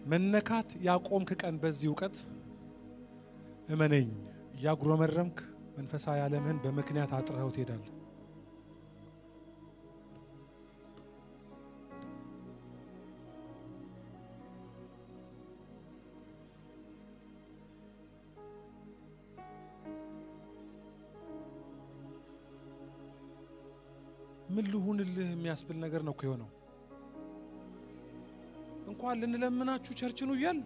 መነካት ያቆምክ ቀን በዚህ እውቀት እመነኝ፣ እያጉረመረምክ መንፈሳዊ ዓለምህን በምክንያት አጥረኸው ትሄዳለህ። ምን ልሁንልህ የሚያስብል ነገር ነው እኮ የሆነው። እንኳን ልንለምናችሁ ቸርችኑ እያል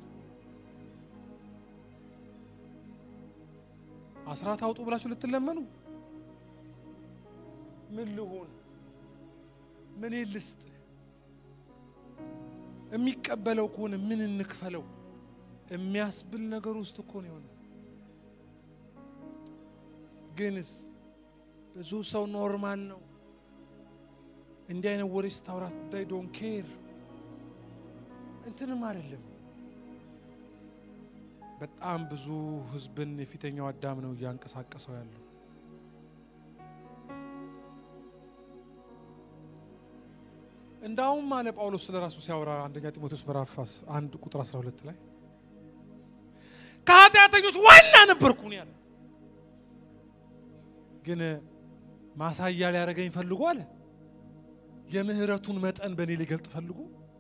አስራት አውጡ ብላችሁ ልትለመኑ ምን ልሁን ምን ልስጥ የሚቀበለው ከሆነ ምን እንክፈለው የሚያስብል ነገር ውስጥ እኮ ነው የሆነ። ግንስ ብዙ ሰው ኖርማል ነው እንዲህ አይነት ወሬ ስታውራት ዳይ ዶን ኬር እንትንም አይደለም። በጣም ብዙ ህዝብን የፊተኛው አዳም ነው እያንቀሳቀሰው ያለው። እንዳውም አለ ጳውሎስ ስለ ራሱ ሲያወራ አንደኛ ጢሞቴዎስ ምዕራፍ አንድ ቁጥር 12 ላይ ከኃጢአተኞች ዋና ነበርኩ ነው ያለ። ግን ማሳያ ሊያደርገኝ ፈልጎ አለ የምህረቱን መጠን በእኔ ሊገልጥ ፈልጎ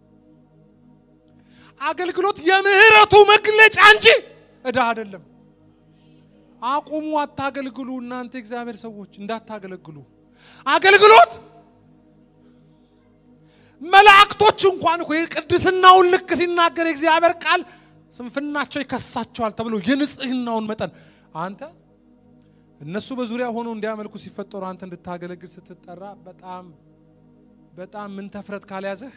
አገልግሎት የምህረቱ መግለጫ እንጂ እዳ አይደለም። አቁሙ፣ አታገልግሉ። እናንተ እግዚአብሔር ሰዎች እንዳታገለግሉ። አገልግሎት መላእክቶች እንኳን እኮ የቅድስናውን ልክ ሲናገር የእግዚአብሔር ቃል ስንፍናቸው ይከሳቸዋል ተብሎ የንጽህናውን መጠን አንተ እነሱ በዙሪያ ሆነው እንዲያመልኩ ሲፈጠሩ አንተ እንድታገለግል ስትጠራ በጣም በጣም ምን ተፍረት ካልያዘህ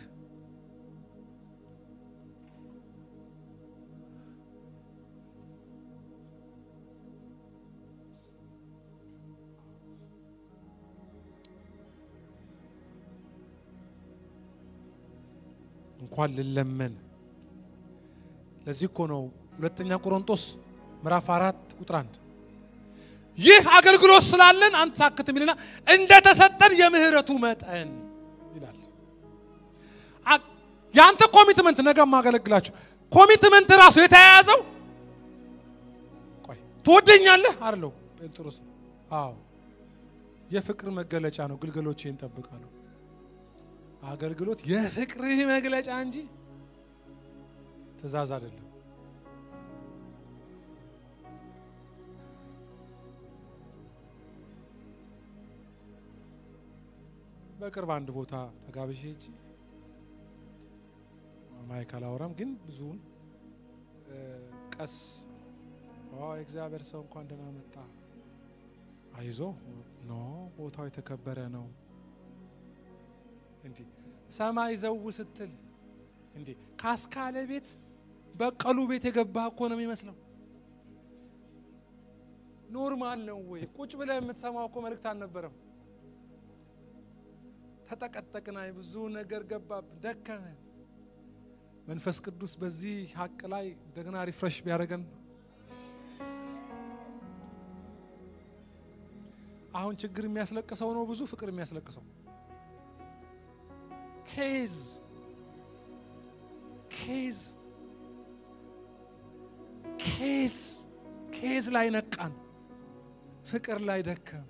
እንኳን ልለመን። ለዚህ እኮ ነው ሁለተኛ ቆሮንቶስ ምዕራፍ አራት ቁጥር አንድ ይህ አገልግሎት ስላለን አንሳክትም ይልና እንደተሰጠን የምህረቱ መጠን ይላል። የአንተ ኮሚትመንት ነገ ማገለግላችሁ ኮሚትመንት ራሱ የተያያዘው ቆይ ትወደኛለህ አለው ጴጥሮስ። አዎ የፍቅር መገለጫ ነው። ግልገሎቼን እጠብቃለሁ። አገልግሎት የፍቅርህ መግለጫ እንጂ ትእዛዝ አይደለም። በቅርብ አንድ ቦታ ተጋብዤ ሄጄ ማይክ አላወራም፣ ግን ብዙውን ቀስ የእግዚአብሔር ሰው እንኳን ደህና መጣ፣ አይዞ ኖ ቦታው የተከበረ ነው። እንዲህ ሰማይ ዘው ስትል እንዲህ ካስካለ ቤት በቀሉ ቤት የገባ እኮ ነው የሚመስለው። ኖርማል ነው ወይ? ቁጭ ብለህ የምትሰማው እኮ መልእክት አልነበረም። ተጠቀጠቅና ብዙ ነገር ገባብን፣ ደከመን። መንፈስ ቅዱስ በዚህ ሀቅ ላይ እንደገና ሪፍሬሽ ቢያደርገን አሁን ችግር የሚያስለቅሰው ነው ብዙ ፍቅር የሚያስለቅሰው ኬዝ ኬዝ ኬዝ ኬዝ ላይ ነቃን፣ ፍቅር ላይ ደከም።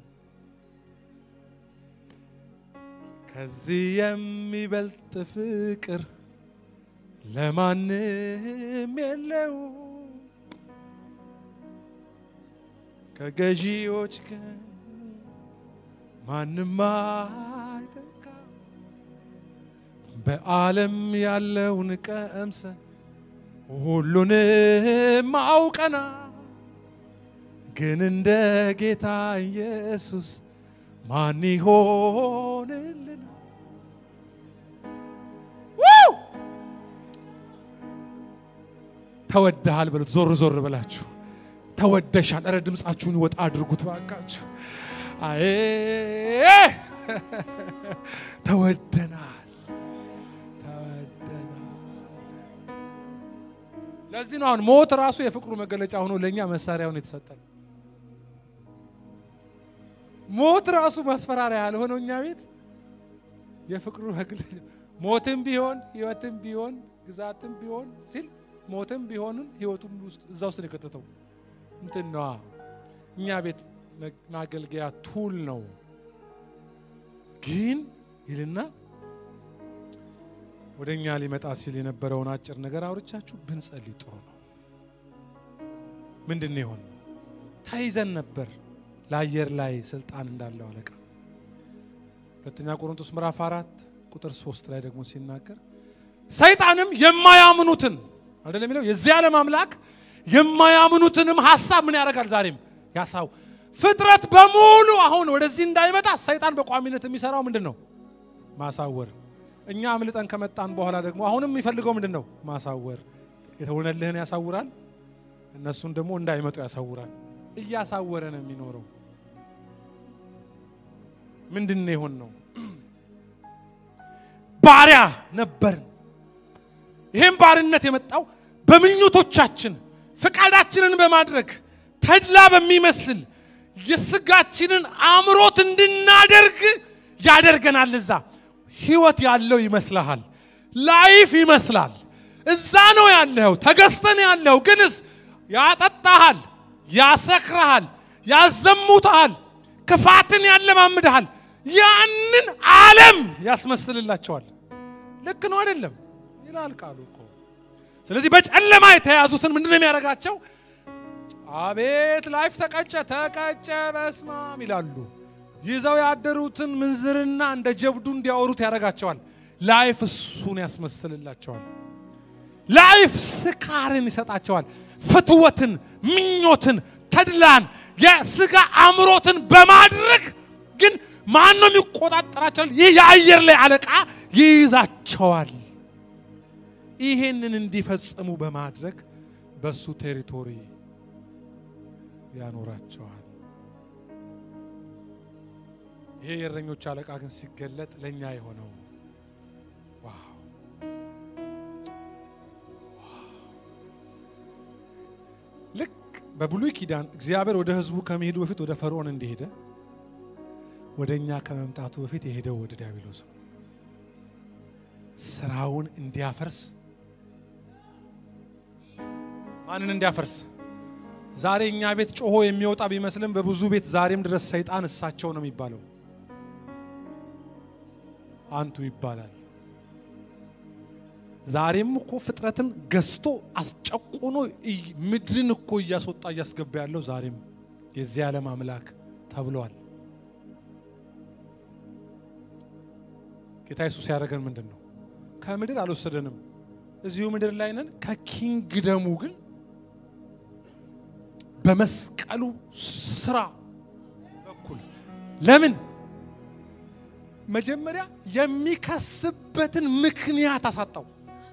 ከዚህ የሚበልጥ ፍቅር ለማንም የለው ከገዢዎች ግን ማንም አይተካ በዓለም ያለውን ቀምሰን ሁሉንም አውቀና ግን እንደ ጌታ ኢየሱስ ማን ይሆንልን? ተወደሃል በሉት። ዞር ዞር ብላችሁ ተወደሻል። እረ ድምፃችሁን ወጣ አድርጉት ባካችሁ። አይ ተወደናል፣ ተወደናል። ለዚህ ነው አሁን ሞት ራሱ የፍቅሩ መገለጫ ሆኖ ለእኛ መሳሪያውን የተሰጠን። ሞት ራሱ ማስፈራሪያ ያልሆነው እኛ ቤት የፍቅሩ መግለጫ ሞትም ቢሆን ሕይወትም ቢሆን ግዛትም ቢሆን ሲል ሞትም ቢሆንም ህይወቱም ውስጥ እዛ ውስጥ ነው የከተተው። እንትን ነዋ እኛ ቤት ማገልገያ ቱል ነው። ግን ይልና ወደ እኛ ሊመጣ ሲል የነበረውን አጭር ነገር አውርቻችሁ ብንጸልይ ጥሩ ነው። ምንድን ነው የሆነ? ተይዘን ነበር ለአየር ላይ ስልጣን እንዳለው አለቃ። ሁለተኛ ቆሮንቶስ ምዕራፍ አራት ቁጥር ሶስት ላይ ደግሞ ሲናገር ሰይጣንም የማያምኑትን አይደለም የሚለው የዚህ ዓለም አምላክ የማያምኑትንም ሀሳብ ምን ያደርጋል? ዛሬም ያሳው ፍጥረት በሙሉ አሁን ወደዚህ እንዳይመጣ ሰይጣን በቋሚነት የሚሰራው ምንድን ነው? ማሳወር። እኛ አምልጠን ከመጣን በኋላ ደግሞ አሁንም የሚፈልገው ምንድን ነው? ማሳወር። የተሆነልህን ያሳውራል፣ እነሱን ደግሞ እንዳይመጡ ያሳውራል። እያሳወረ ነው የሚኖረው። ምንድን ነው የሆን ነው? ባሪያ ነበርን። ይህም ባርነት የመጣው በምኞቶቻችን ፍቃዳችንን በማድረግ ተድላ በሚመስል የስጋችንን አምሮት እንድናደርግ ያደርገናል። እዛ ህይወት ያለው ይመስልሃል፣ ላይፍ ይመስላል። እዛ ነው ያለኸው፣ ተገዝተን ያለኸው ግንስ ያጠጣሃል፣ ያሰክረሃል፣ ያዘሙትሃል፣ ክፋትን ያለማምድሃል። ያንን ዓለም ያስመስልላቸዋል። ልክ ነው አይደለም ይላል ቃሉ እኮ። ስለዚህ በጨለማ የተያዙትን ምንድን ነው የሚያደርጋቸው? አቤት ላይፍ ተቀጨ ተቀጨ በስማም ይላሉ። ይዘው ያደሩትን ምንዝርና እንደ ጀብዱ እንዲያወሩት ያደርጋቸዋል። ላይፍ እሱን ያስመስልላቸዋል። ላይፍ ስካርን ይሰጣቸዋል። ፍትወትን፣ ምኞትን፣ ተድላን፣ የስጋ አእምሮትን በማድረግ ግን ማን ነው የሚቆጣጠራቸዋል? ይህ የአየር ላይ አለቃ ይይዛቸዋል። ይሄንን እንዲፈጽሙ በማድረግ በሱ ቴሪቶሪ ያኖራቸዋል። ይሄ የእረኞች አለቃ ግን ሲገለጥ ለእኛ የሆነው ዋው! ልክ በብሉይ ኪዳን እግዚአብሔር ወደ ሕዝቡ ከመሄዱ በፊት ወደ ፈርዖን እንደሄደ ወደ እኛ ከመምጣቱ በፊት የሄደው ወደ ዲያብሎስ ነው። ስራውን እንዲያፈርስ ማንን እንዲያፈርስ? ዛሬ እኛ ቤት ጮሆ የሚወጣ ቢመስልም በብዙ ቤት ዛሬም ድረስ ሰይጣን እሳቸው ነው የሚባለው። አንቱ ይባላል። ዛሬም እኮ ፍጥረትን ገዝቶ አስጨቁኖ ምድርን እኮ እያስወጣ እያስገባ ያለው ዛሬም የዚህ ዓለም አምላክ ተብሏል። ጌታ ኢየሱስ ያደረገን ምንድን ነው? ከምድር አልወሰደንም። እዚሁ ምድር ላይ ነን። ከኪንግደሙ ግን በመስቀሉ ስራ በኩል ለምን መጀመሪያ የሚከስበትን ምክንያት አሳጣው።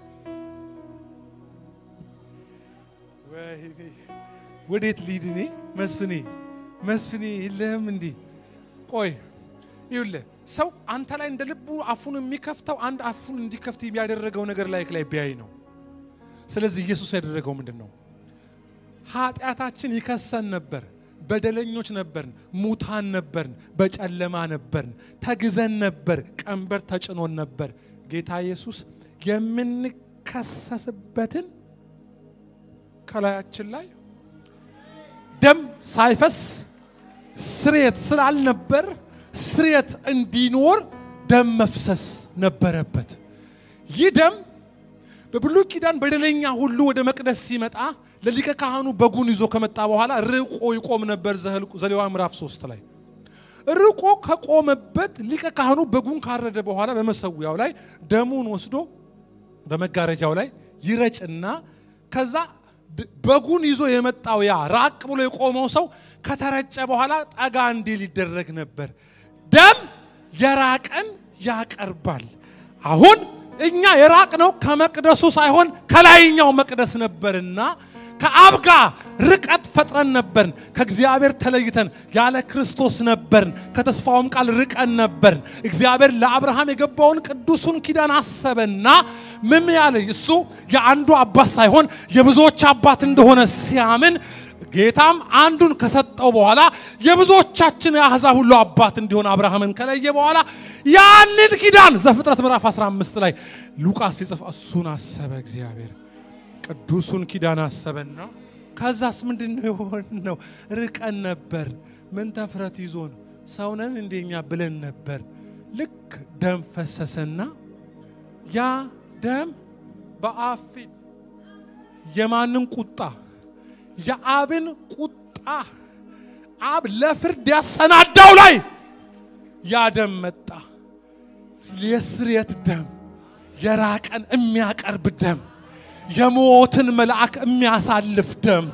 ወዴት ሊድ እኔ መስፍኔ መስፍኔ የለህም እንዲህ ቆይ ይኸውልህ ሰው አንተ ላይ እንደ ልቡ አፉን የሚከፍተው አንድ አፉን እንዲከፍት የሚያደረገው ነገር ላይ ላይ ቢያይ ነው። ስለዚህ ኢየሱስ ያደረገው ምንድን ነው? ኃጢአታችን ይከሰን ነበር። በደለኞች ነበርን፣ ሙታን ነበርን፣ በጨለማ ነበርን፣ ተግዘን ነበር፣ ቀንበር ተጭኖን ነበር። ጌታ ኢየሱስ የምንከሰስበትን ከላያችን ላይ ደም ሳይፈስ ስርየት ስላልነበር ስርየት እንዲኖር ደም መፍሰስ ነበረበት። ይህ ደም በብሉይ ኪዳን በደለኛ ሁሉ ወደ መቅደስ ሲመጣ ለሊቀ ካህኑ በጉን ይዞ ከመጣ በኋላ ርቆ ይቆም ነበር። ዘሌዋውያን ምዕራፍ ሶስት ላይ ርቆ ከቆመበት ሊቀ ካህኑ በጉን ካረደ በኋላ በመሰዊያው ላይ ደሙን ወስዶ በመጋረጃው ላይ ይረጭና ከዛ በጉን ይዞ የመጣው ያ ራቅ ብሎ የቆመው ሰው ከተረጨ በኋላ ጠጋ እንዲል ይደረግ ነበር። ደም የራቀን ያቀርባል። አሁን እኛ የራቅነው ከመቅደሱ ሳይሆን ከላይኛው መቅደስ ነበርና ከአብ ጋር ርቀት ፈጥረን ነበርን። ከእግዚአብሔር ተለይተን ያለ ክርስቶስ ነበርን። ከተስፋውም ቃል ርቀን ነበርን። እግዚአብሔር ለአብርሃም የገባውን ቅዱሱን ኪዳን አሰበና ምን ያለ እሱ የአንዱ አባት ሳይሆን የብዙዎች አባት እንደሆነ ሲያምን ጌታም አንዱን ከሰጠው በኋላ የብዙዎቻችን የአሕዛብ ሁሉ አባት እንዲሆን አብርሃምን ከለየ በኋላ ያንን ኪዳን ዘፍጥረት ምዕራፍ 15 ላይ ሉቃስ ሲጽፍ እሱን አሰበ እግዚአብሔር። ቅዱሱን ኪዳን አሰበና ከዛስ ምንድን ነው የሆነው? ርቀን ነበር። ምን ተፍረት ይዞን ሰውነን እንደኛ ብለን ነበር። ልክ ደም ፈሰሰና ያ ደም በአብ ፊት የማንን ቁጣ? የአብን ቁጣ አብ ለፍርድ ያሰናዳው ላይ ያ ደም መጣ። የስርየት ደም፣ የራቀን የሚያቀርብ ደም፣ የሞትን መልአክ የሚያሳልፍ ደም፣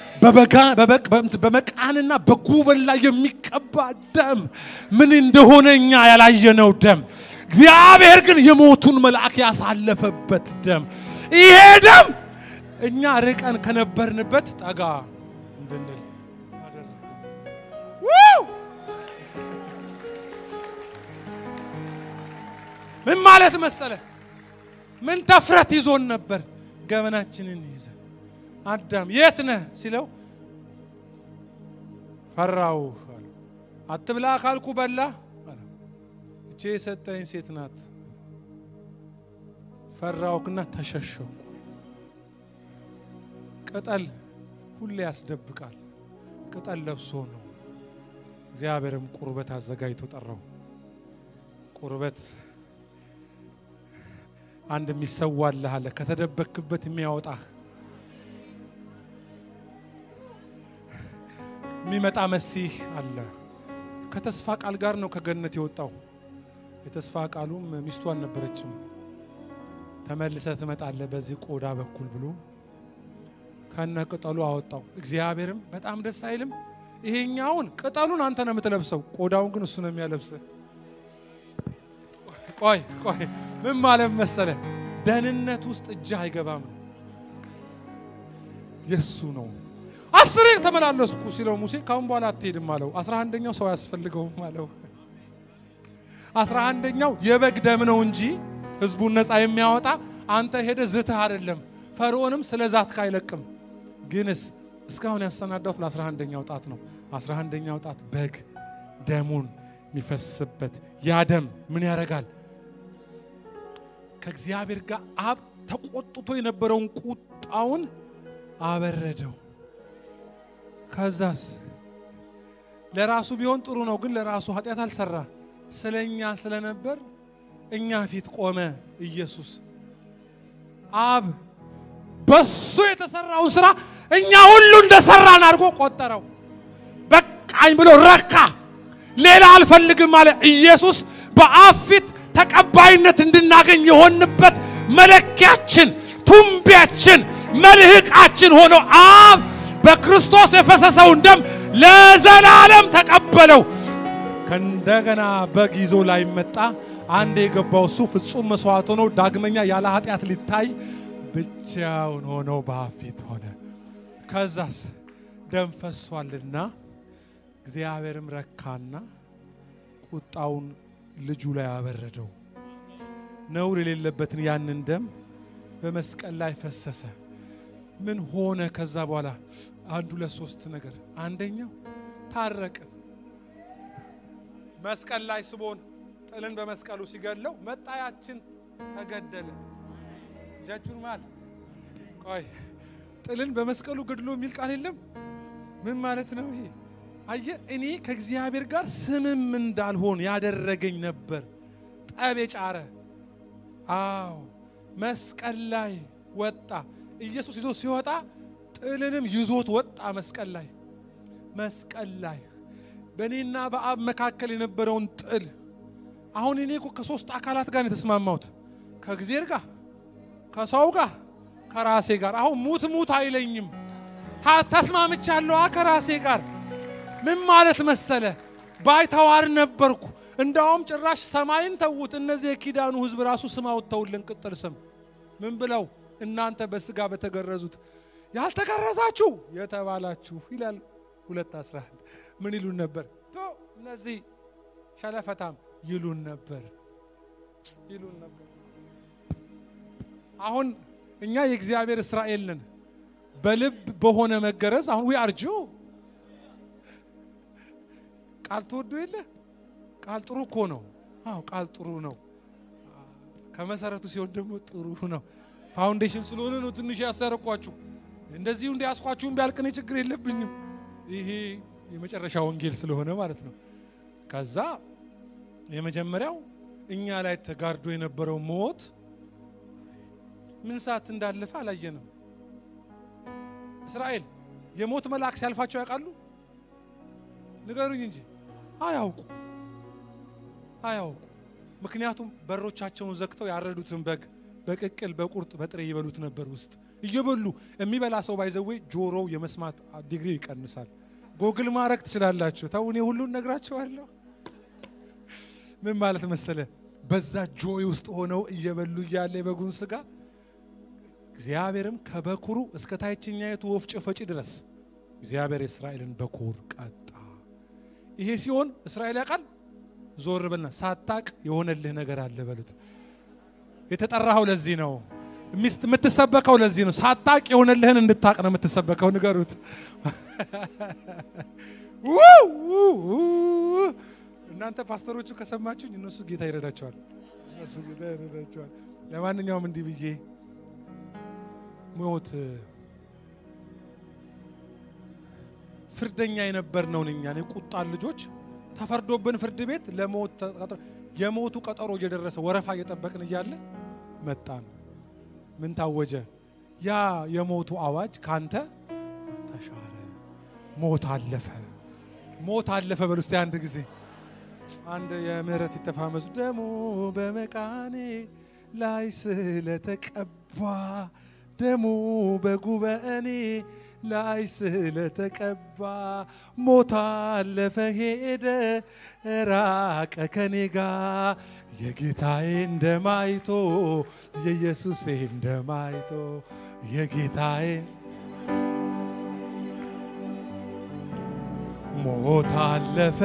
በመቃንና በጉበን ላይ የሚቀባ ደም፣ ምን እንደሆነ እኛ ያላየነው ደም፣ እግዚአብሔር ግን የሞቱን መልአክ ያሳለፈበት ደም። ይሄ ደም እኛ ርቀን ከነበርንበት ጠጋ እንድንል ምን ማለት መሰለ? ምን ተፍረት ይዞን ነበር? ገበናችንን ይዘን አዳም የት ነህ ሲለው ፈራው። አትብላ ካልኩ በላ። እቼ የሰጠኝ ሴት ናት። ፈራውክና ተሸሸኩ። ቅጠል ሁሌ ያስደብቃል። ቅጠል ለብሶ ነው። እግዚአብሔርም ቁርበት አዘጋጅቶ ጠራው። ቁርበት አንድ የሚሰዋልህ አለ፣ ከተደበክበት የሚያወጣህ የሚመጣ መሲህ አለ። ከተስፋ ቃል ጋር ነው ከገነት የወጣው። የተስፋ ቃሉም ሚስቱ አልነበረችም። ተመልሰ ትመጣለህ በዚህ ቆዳ በኩል ብሎ ከነ ቅጠሉ አወጣው። እግዚአብሔርም በጣም ደስ አይልም? ይሄኛውን ቅጠሉን አንተ ነው የምትለብሰው፣ ቆዳውን ግን እሱ ነው የሚያለብስህ። ቆይ ቆይ ምን ማለት መሰለ? ደህንነት ውስጥ እጅህ አይገባም፣ የሱ ነው። አስሬ ተመላለስኩ ሲለው ሙሴ ካሁን በኋላ አትሄድም አለው። አስራ አንደኛው ሰው አያስፈልገውም አለው። አስራ አንደኛው የበግ ደም ነው እንጂ ህዝቡን ነፃ የሚያወጣ አንተ ሄደ ዝትህ አይደለም። ፈርዖንም ስለ ዛትክ አይለቅም። ግንስ እስካሁን ያሰናዳሁት ለአስራ አንደኛው ጣት ነው። አስራ አንደኛው ጣት በግ ደሙን የሚፈስበት ያ ደም ምን ያደርጋል? ከእግዚአብሔር ጋር አብ ተቆጥቶ የነበረውን ቁጣውን አበረደው። ከዛስ ለራሱ ቢሆን ጥሩ ነው፣ ግን ለራሱ ኃጢአት አልሰራ። ስለ እኛ ስለነበር እኛ ፊት ቆመ ኢየሱስ። አብ በሱ የተሰራውን ስራ እኛ ሁሉ እንደሰራን አድርጎ ቆጠረው። በቃኝ ብሎ ረካ። ሌላ አልፈልግም አለ ኢየሱስ። በአብ ፊት ተቀባይነት እንድናገኝ የሆንበት መለኪያችን፣ ቱንቢያችን፣ መልህቃችን ሆኖ አብ በክርስቶስ የፈሰሰውን ደም ለዘላለም ተቀበለው። ከእንደገና በግ ይዞ ላይ መጣ። አንድ የገባው እሱ ፍጹም መስዋዕት ሆኖ ዳግመኛ ያለ ኃጢአት ሊታይ ብቻውን ሆኖ በአብ ፊት ሆነ። ከዛስ ደም ፈሷልና እግዚአብሔርም ረካና ቁጣውን ልጁ ላይ አበረደው። ነውር የሌለበትን ያንን ደም በመስቀል ላይ ፈሰሰ። ምን ሆነ? ከዛ በኋላ አንድ ሁለት ሶስት ነገር። አንደኛው ታረቅን። መስቀል ላይ ስቦን ጥልን በመስቀሉ ሲገለው መጣያችን ተገደለ። እጃችሁን ማል ቆይ ጥልን በመስቀሉ ገድሎ የሚል ቃል የለም። ምን ማለት ነው ይሄ? አየ እኔ ከእግዚአብሔር ጋር ስምም እንዳልሆን ያደረገኝ ነበር። ጠብ የጫረ አዎ፣ መስቀል ላይ ወጣ። ኢየሱስ ይዞ ሲወጣ ጥልንም ይዞት ወጣ። መስቀል ላይ መስቀል ላይ በእኔና በአብ መካከል የነበረውን ጥል አሁን እኔ እኮ ከሶስት አካላት ጋር ነው የተስማማሁት፣ ከእግዚአብሔር ጋር፣ ከሰው ጋር፣ ከራሴ ጋር። አሁን ሙት ሙት አይለኝም፣ ተስማምቻለሁ ከራሴ ጋር ምን ማለት መሰለ? ባይተዋር ነበርኩ። እንዳውም ጭራሽ ሰማይን ተዉት። እነዚህ የኪዳኑ ሕዝብ ራሱ ስም አውጥተውልን ቅጥል ስም ምን ብለው እናንተ በስጋ በተገረዙት ያልተገረዛችሁ የተባላችሁ ይላል። ሁለት አስራ አንድ ምን ይሉን ነበር? እነዚህ ሸለፈታም ይሉን ነበር ይሉን ነበር። አሁን እኛ የእግዚአብሔር እስራኤል ነን። በልብ በሆነ መገረዝ አሁን ዊ አርጁ ቃል ትወዱ የለ ቃል ጥሩ እኮ ነው። አዎ ቃል ጥሩ ነው። ከመሰረቱ ሲሆን ደግሞ ጥሩ ነው። ፋውንዴሽን ስለሆነ ነው ትንሽ ያሰረኳችሁ። እንደዚሁ እንዲያስኳችሁም ቢያልቅኔ ችግር የለብኝም። ይሄ የመጨረሻ ወንጌል ስለሆነ ማለት ነው። ከዛ የመጀመሪያው እኛ ላይ ተጋርዶ የነበረው ሞት ምን ሰዓት እንዳለፈ አላየንም። እስራኤል የሞት መልአክ ሲያልፋቸው ያውቃሉ? ንገሩኝ እንጂ አያውቁ አያውቁ። ምክንያቱም በሮቻቸውን ዘግተው ያረዱትን በግ በቅቅል በቁርጥ በጥሬ ይበሉት ነበር። ውስጥ እየበሉ የሚበላ ሰው ባይዘዌ ጆሮው የመስማት ዲግሪ ይቀንሳል። ጎግል ማድረግ ትችላላችሁ። ተው እኔ ሁሉን ነግራችኋለሁ። ምን ማለት መሰለ፣ በዛ ጆይ ውስጥ ሆነው እየበሉ እያለ የበጉን ስጋ እግዚአብሔርም ከበኩሩ እስከ ታችኛይቱ ወፍጮ ፈጪ ድረስ እግዚአብሔር የእስራኤልን በኩር ቀጣ። ይሄ ሲሆን እስራኤል ያውቃል። ዞር በልና ሳታቅ የሆነልህ ነገር አለ በሉት። የተጠራኸው ለዚህ ነው። የምትሰበከው ለዚህ ነው። ሳታቅ የሆነልህን እንድታቅ ነው የምትሰበከው። ንገሩት። እናንተ ፓስተሮቹ ከሰማችሁኝ እነሱ ጌታ ይረዳቸዋል። እነሱ ጌታ ይረዳቸዋል። ለማንኛውም እንዲህ ብዬ ሞት ፍርደኛ የነበርነውን እኛን የቁጣን ልጆች ተፈርዶብን ፍርድ ቤት ለሞት የሞቱ ቀጠሮ እየደረሰ ወረፋ እየጠበቅን እያለ መጣን። ምን ታወጀ? ያ የሞቱ አዋጅ ካንተ ተሻረ። ሞት አለፈ። ሞት አለፈ። በሉ እስቲ አንድ ጊዜ አንድ የምህረት ይተፋመሱ ደሙ በመቃኔ ላይ ስለተቀባ ደሙ በጉበኔ ላይ ስለተቀባ ሞት አለፈ ሄደ ራቀ ከኔ ጋ የጌታዬ እንደማይቶ የኢየሱሴ እንደማይቶ የጌታዬ ሞት አለፈ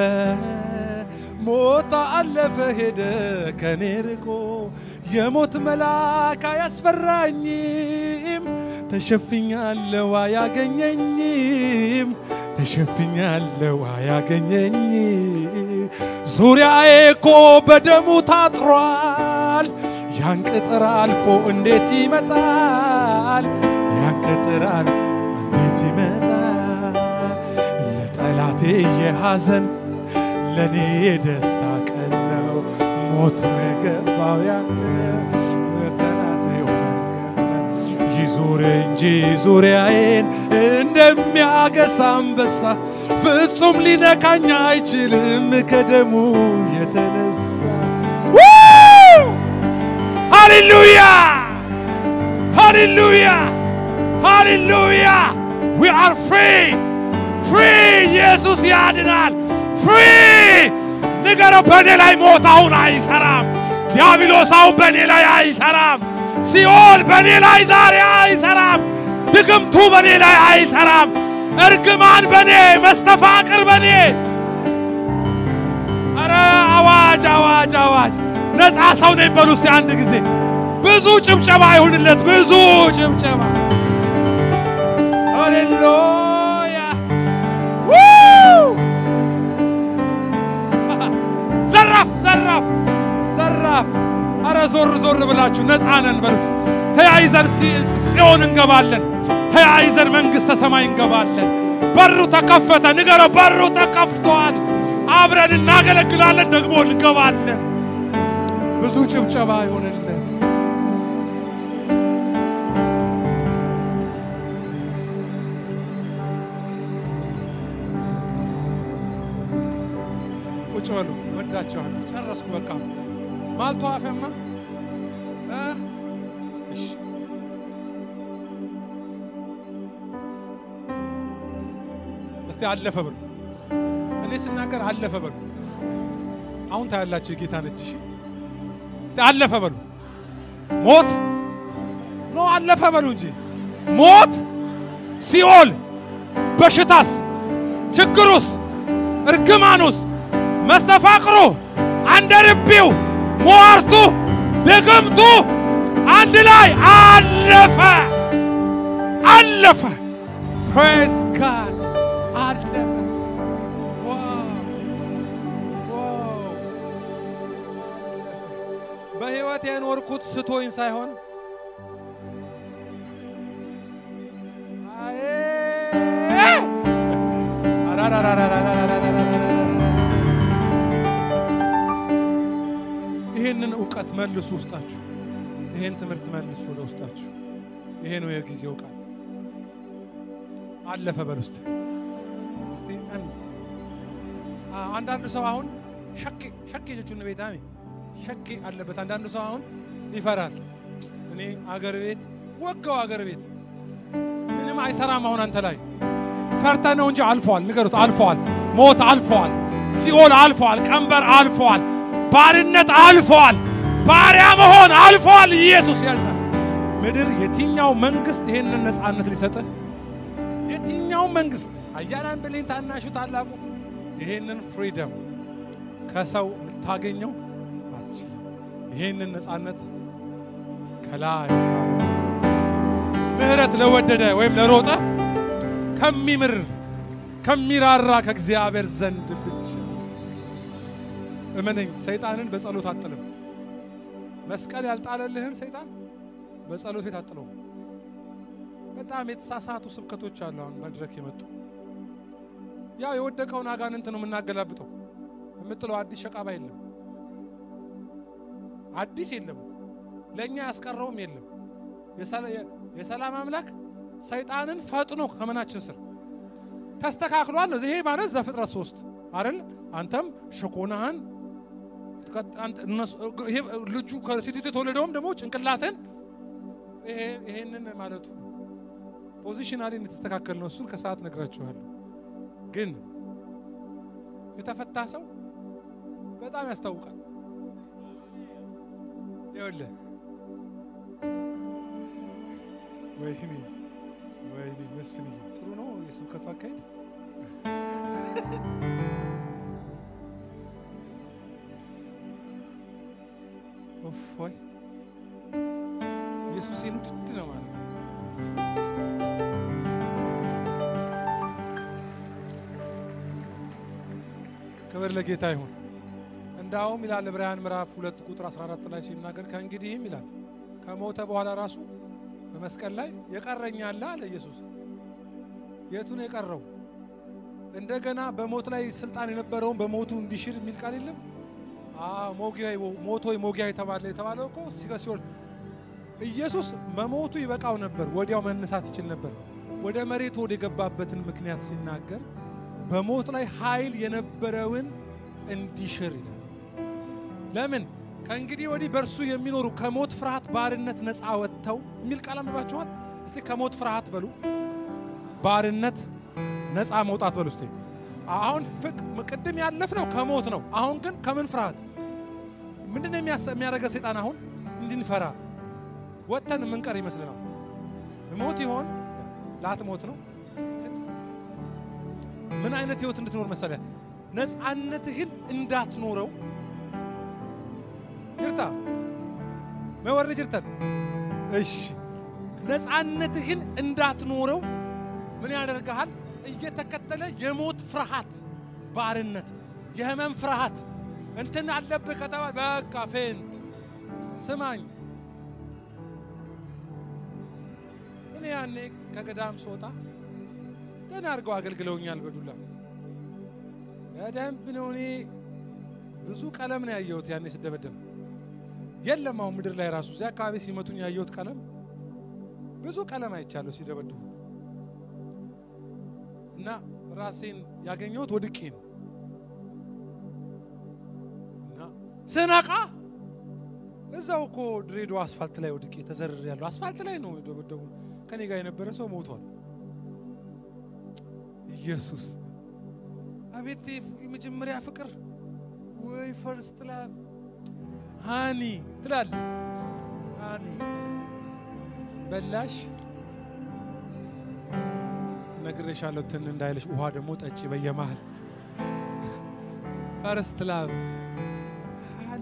ሞት አለፈ ሄደ ከኔ ርቆ የሞት መልአክ አያስፈራኝም ተሸፍኛለሁ አያገኘኝም ተሸፍኛለሁ አያገኘኝም ዙሪያዬ እኮ በደሙ ታጥሯል ያን ቅጥር አልፎ እንዴት ይመጣል ያን ቅጥር አልፎ እንዴት ይመጣል ለጠላቴ የሐዘን ለእኔ የደስታ ቀን ነው ሞቱ የገባው ያለ ጠላቴ ይዙር እንጂ ዙሪያዬን እንደሚያገሳ አንበሳ ፍጹም ሊነካኝ አይችልም ከደሙ የተነሳ ሃሌሉያ ሃሌሉያ ሃሌሉያ ዊ አር ፍሪ ፍሪ ኢየሱስ ያድናል ፍሪ ንገረው በእኔ ላይ ሞት አሁን አይሰራም ዲያብሎስ አሁን በእኔ ላይ አይሰራም ሲኦል በእኔ ላይ ዛሬ አይሰራም ድግምቱ በእኔ ላይ አይሰራም እርግማን በእኔ መስተፋቅር በእኔ ኧረ አዋጅ አዋጅ አዋጅ ነፃ ሰው ነኝ በሉ እስቲ አንድ ጊዜ ብዙ ጭብጨባ ይሁንለት ብዙ ጭብጨባ ሃሌሉያ ዘራፍ ዘራፍ ዘራፍ አረ ዞር ዞር ብላችሁ ነፃ ነን በሉት ተያይዘን ጽዮን እንገባለን ተያይዘን መንግሥተ ሰማይ እንገባለን በሩ ተከፈተ ንገረው በሩ ተከፍቷል አብረን እናገለግላለን ደግሞ እንገባለን ብዙ ጭብጨባ ይሆንለት ቁጭ በሉ ወዳቸዋለሁ ጨረስኩ በቃ ማልቶ አፈማ እሺ እስቲ አለፈ በሉ እኔ ስናገር አለፈ በሉ አሁን ታያላችሁ የጌታን እጅ እሺ እስቲ አለፈ በሉ ሞት ኖ አለፈ በሉ እንጂ ሞት ሲኦል በሽታስ ችግሩስ እርግማኑስ መስተፋቅሩ አንደርቢው ሟርቱ ድግምቱ አንድ ላይ አለፈ አለፈ ፕሬዝ ጋድ አለፈ በሕይወት የኖርኩት ስቶኝ ሳይሆን ይህንን እውቀት መልሱ ውስጣችሁ። ይህን ትምህርት መልሱ ወደ ውስጣችሁ። ይሄ ነው የጊዜው ቃል። አለፈ በል ውስጥ እስቲ አንዳንዱ ሰው አሁን ሸኬ ሸኬ ጀቹን ቤት አሚ ሸኬ አለበት። አንዳንዱ ሰው አሁን ይፈራል። እኔ አገር ቤት ወጋው አገር ቤት ምንም አይሰራም። አሁን አንተ ላይ ፈርተ ነው እንጂ አልፈዋል። ንገሩት፣ አልፈዋል። ሞት አልፈዋል። ሲኦል አልፈዋል። ቀንበር አልፈዋል። ባርነት አልፈዋል። ባሪያ መሆን አልፈዋል። ኢየሱስ ያልናል። ምድር የትኛው መንግስት ይሄንን ነፃነት ሊሰጥህ? የትኛው መንግስት አያናን ብሌን ታናሹ ታላቁ ይሄንን ፍሪደም ከሰው ልታገኘው አትችልም። ይሄንን ነፃነት ከላይ ምህረት ለወደደ ወይም ለሮጠ ከሚምር ከሚራራ ከእግዚአብሔር ዘንድ ብቻ እመነኝ። ሰይጣንን በጸሎት አጥልም። መስቀል ያልጣለልህን ሰይጣን በጸሎት ቤት አጥለው። በጣም የተሳሳቱ ስብከቶች አሉ። አሁን መድረክ የመጡ ያው የወደቀውን አጋንንት ነው የምናገላብጠው። የምጥለው አዲስ ሸቃባ የለም፣ አዲስ የለም፣ ለእኛ ያስቀረውም የለም። የሰላም አምላክ ሰይጣንን ፈጥኖ ከመናችን ስር ተስተካክሏል ነው። ይሄ ማለት ዘፍጥረት ሶስት አይደል? አንተም ሸኮናህን ልጁ ከሴቲቱ የተወለደውም ደግሞ ጭንቅላትን ይሄንን ማለቱ ፖዚሽናሊ የተስተካከል ነው። እሱን ከሰዓት ነግራችኋለሁ። ግን የተፈታ ሰው በጣም ያስታውቃል። ይኸውልህ ወይኔ ወይኔ መስፍንዬ ጥሩ ነው የስብከቱ አካሄድ። ኦፎይ ኢየሱስን ውድድ ነው ማለት ነው። ክብር ለጌታ ይሁን። እንዳውም ይላል ዕብራውያን ምዕራፍ ሁለት ቁጥር 14 ላይ ሲናገር ከእንግዲህም ይላል ከሞተ በኋላ ራሱ በመስቀል ላይ የቀረኝ አለ አለ ኢየሱስ። የቱን የቀረው? እንደገና በሞት ላይ ስልጣን የነበረውን በሞቱ እንዲሽር የሚል ቃል የለም? ሞጊያ ሞቶ ሞጊያ የተባለ የተባለው እኮ ሲሆን ኢየሱስ መሞቱ ይበቃው ነበር፣ ወዲያው መነሳት ይችል ነበር። ወደ መሬት ወደ የገባበትን ምክንያት ሲናገር በሞት ላይ ኃይል የነበረውን እንዲሽር ይላል። ለምን ከእንግዲህ ወዲህ በእርሱ የሚኖሩ ከሞት ፍርሃት ባርነት ነፃ ወጥተው የሚል ቃል አንባችኋል። እስቲ ከሞት ፍርሃት በሉ፣ ባርነት ነፃ መውጣት በሉ። እስቲ አሁን ፍቅ ቅድም ያለፍነው ከሞት ነው። አሁን ግን ከምን ፍርሃት? ምንድን ነው የሚያደርገ ሰይጣን? አሁን እንድንፈራ ወጥተን የምንቀር ይመስልናል። ሞት ይሆን ላትሞት ነው። ምን አይነት ህይወት እንድትኖር መሰለ? ነፃነትህን እንዳትኖረው ጅርታ መወረ ጅርተን እሺ፣ ነፃነትህን እንዳትኖረው ምን ያደርግሃል? እየተከተለ የሞት ፍርሃት፣ ባርነት፣ የህመም ፍርሃት እንትን አለብህ ከተባለ በቃ ፌንት። ስማኝ እኔ ያኔ ከገዳም ስወጣ ደህና አድርገው አገልግለውኛል። በዱላ በደንብ ነው። እኔ ብዙ ቀለም ነው ያየሁት ያኔ ስደበደብ የለም አሁን ምድር ላይ ራሱ እዚያ አካባቢ ሲመቱኝ ያየሁት ቀለም ብዙ ቀለም አይቻለሁ ሲደበድቡ እና ራሴን ያገኘሁት ወድቄ ነው እና ስነቃ እዛው እኮ ድሬዳዋ አስፋልት ላይ ወድቄ ተዘርር ያለው አስፋልት ላይ ነው የደበደቡ። ከኔ ጋር የነበረ ሰው ሞቷል። ኢየሱስ አቤት የመጀመሪያ ፍቅር ወይ ፈርስት ላቭ ሃኒ ትላል። ሃኒ በላሽ ነግሬሻለሁ። ትን እንዳይልሽ ውሃ ደግሞ ጠጪ በየመሃል ፈርስት ላቭ ሃኒ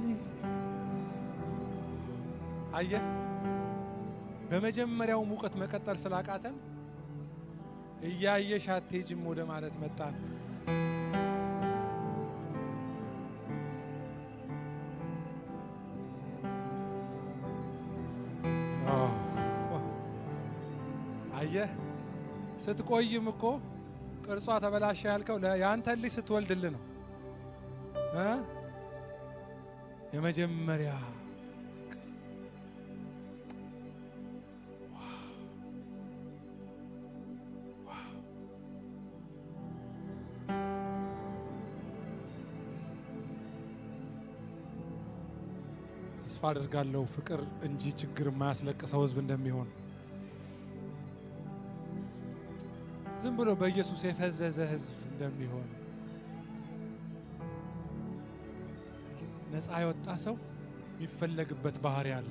አየህ፣ በመጀመሪያው ሙቀት መቀጠል ስላቃተን እያየሽ አትሄጂም ወደ ማለት መጣን። አየህ ስትቆይም እኮ ቅርጿ ተበላሸ ያልከው የአንተን ልጅ ስትወልድልህ ነው እ የመጀመሪያ ተስፋ አድርጋለሁ ፍቅር እንጂ ችግር የማያስለቅሰው ሕዝብ እንደሚሆን ዝም ብሎ በኢየሱስ የፈዘዘ ሕዝብ እንደሚሆን ነፃ የወጣ ሰው የሚፈለግበት ባህሪ አለ።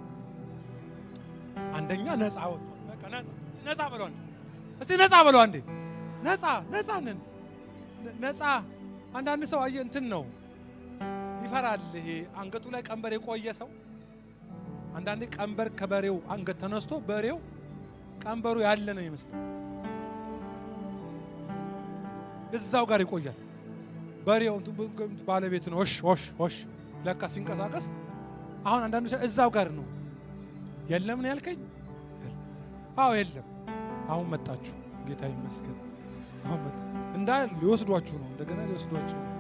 አንደኛ ነፃ ወጥቷል። በቃ ነፃ ነፃ በለው አንዴ፣ እስቲ ነፃ በለው አንዴ። ነፃ ነፃ ነን ነፃ። አንዳንድ ሰው አየህ እንትን ነው ይፈራል። ይሄ አንገቱ ላይ ቀንበር የቆየ ሰው አንዳንዴ ቀንበር ከበሬው አንገት ተነስቶ በሬው ቀንበሩ ያለ ነው ይመስላል። እዛው ጋር ይቆያል። በሬው ባለቤት ነው ሽ ሽ ሽ ለካ ሲንቀሳቀስ አሁን አንዳንዶች እዛው ጋር ነው። የለም ነው ያልከኝ? አዎ የለም። አሁን መጣችሁ። ጌታ ይመስገን። አሁን መጣ እንዳ ሊወስዷችሁ ነው። እንደገና ሊወስዷችሁ ነው።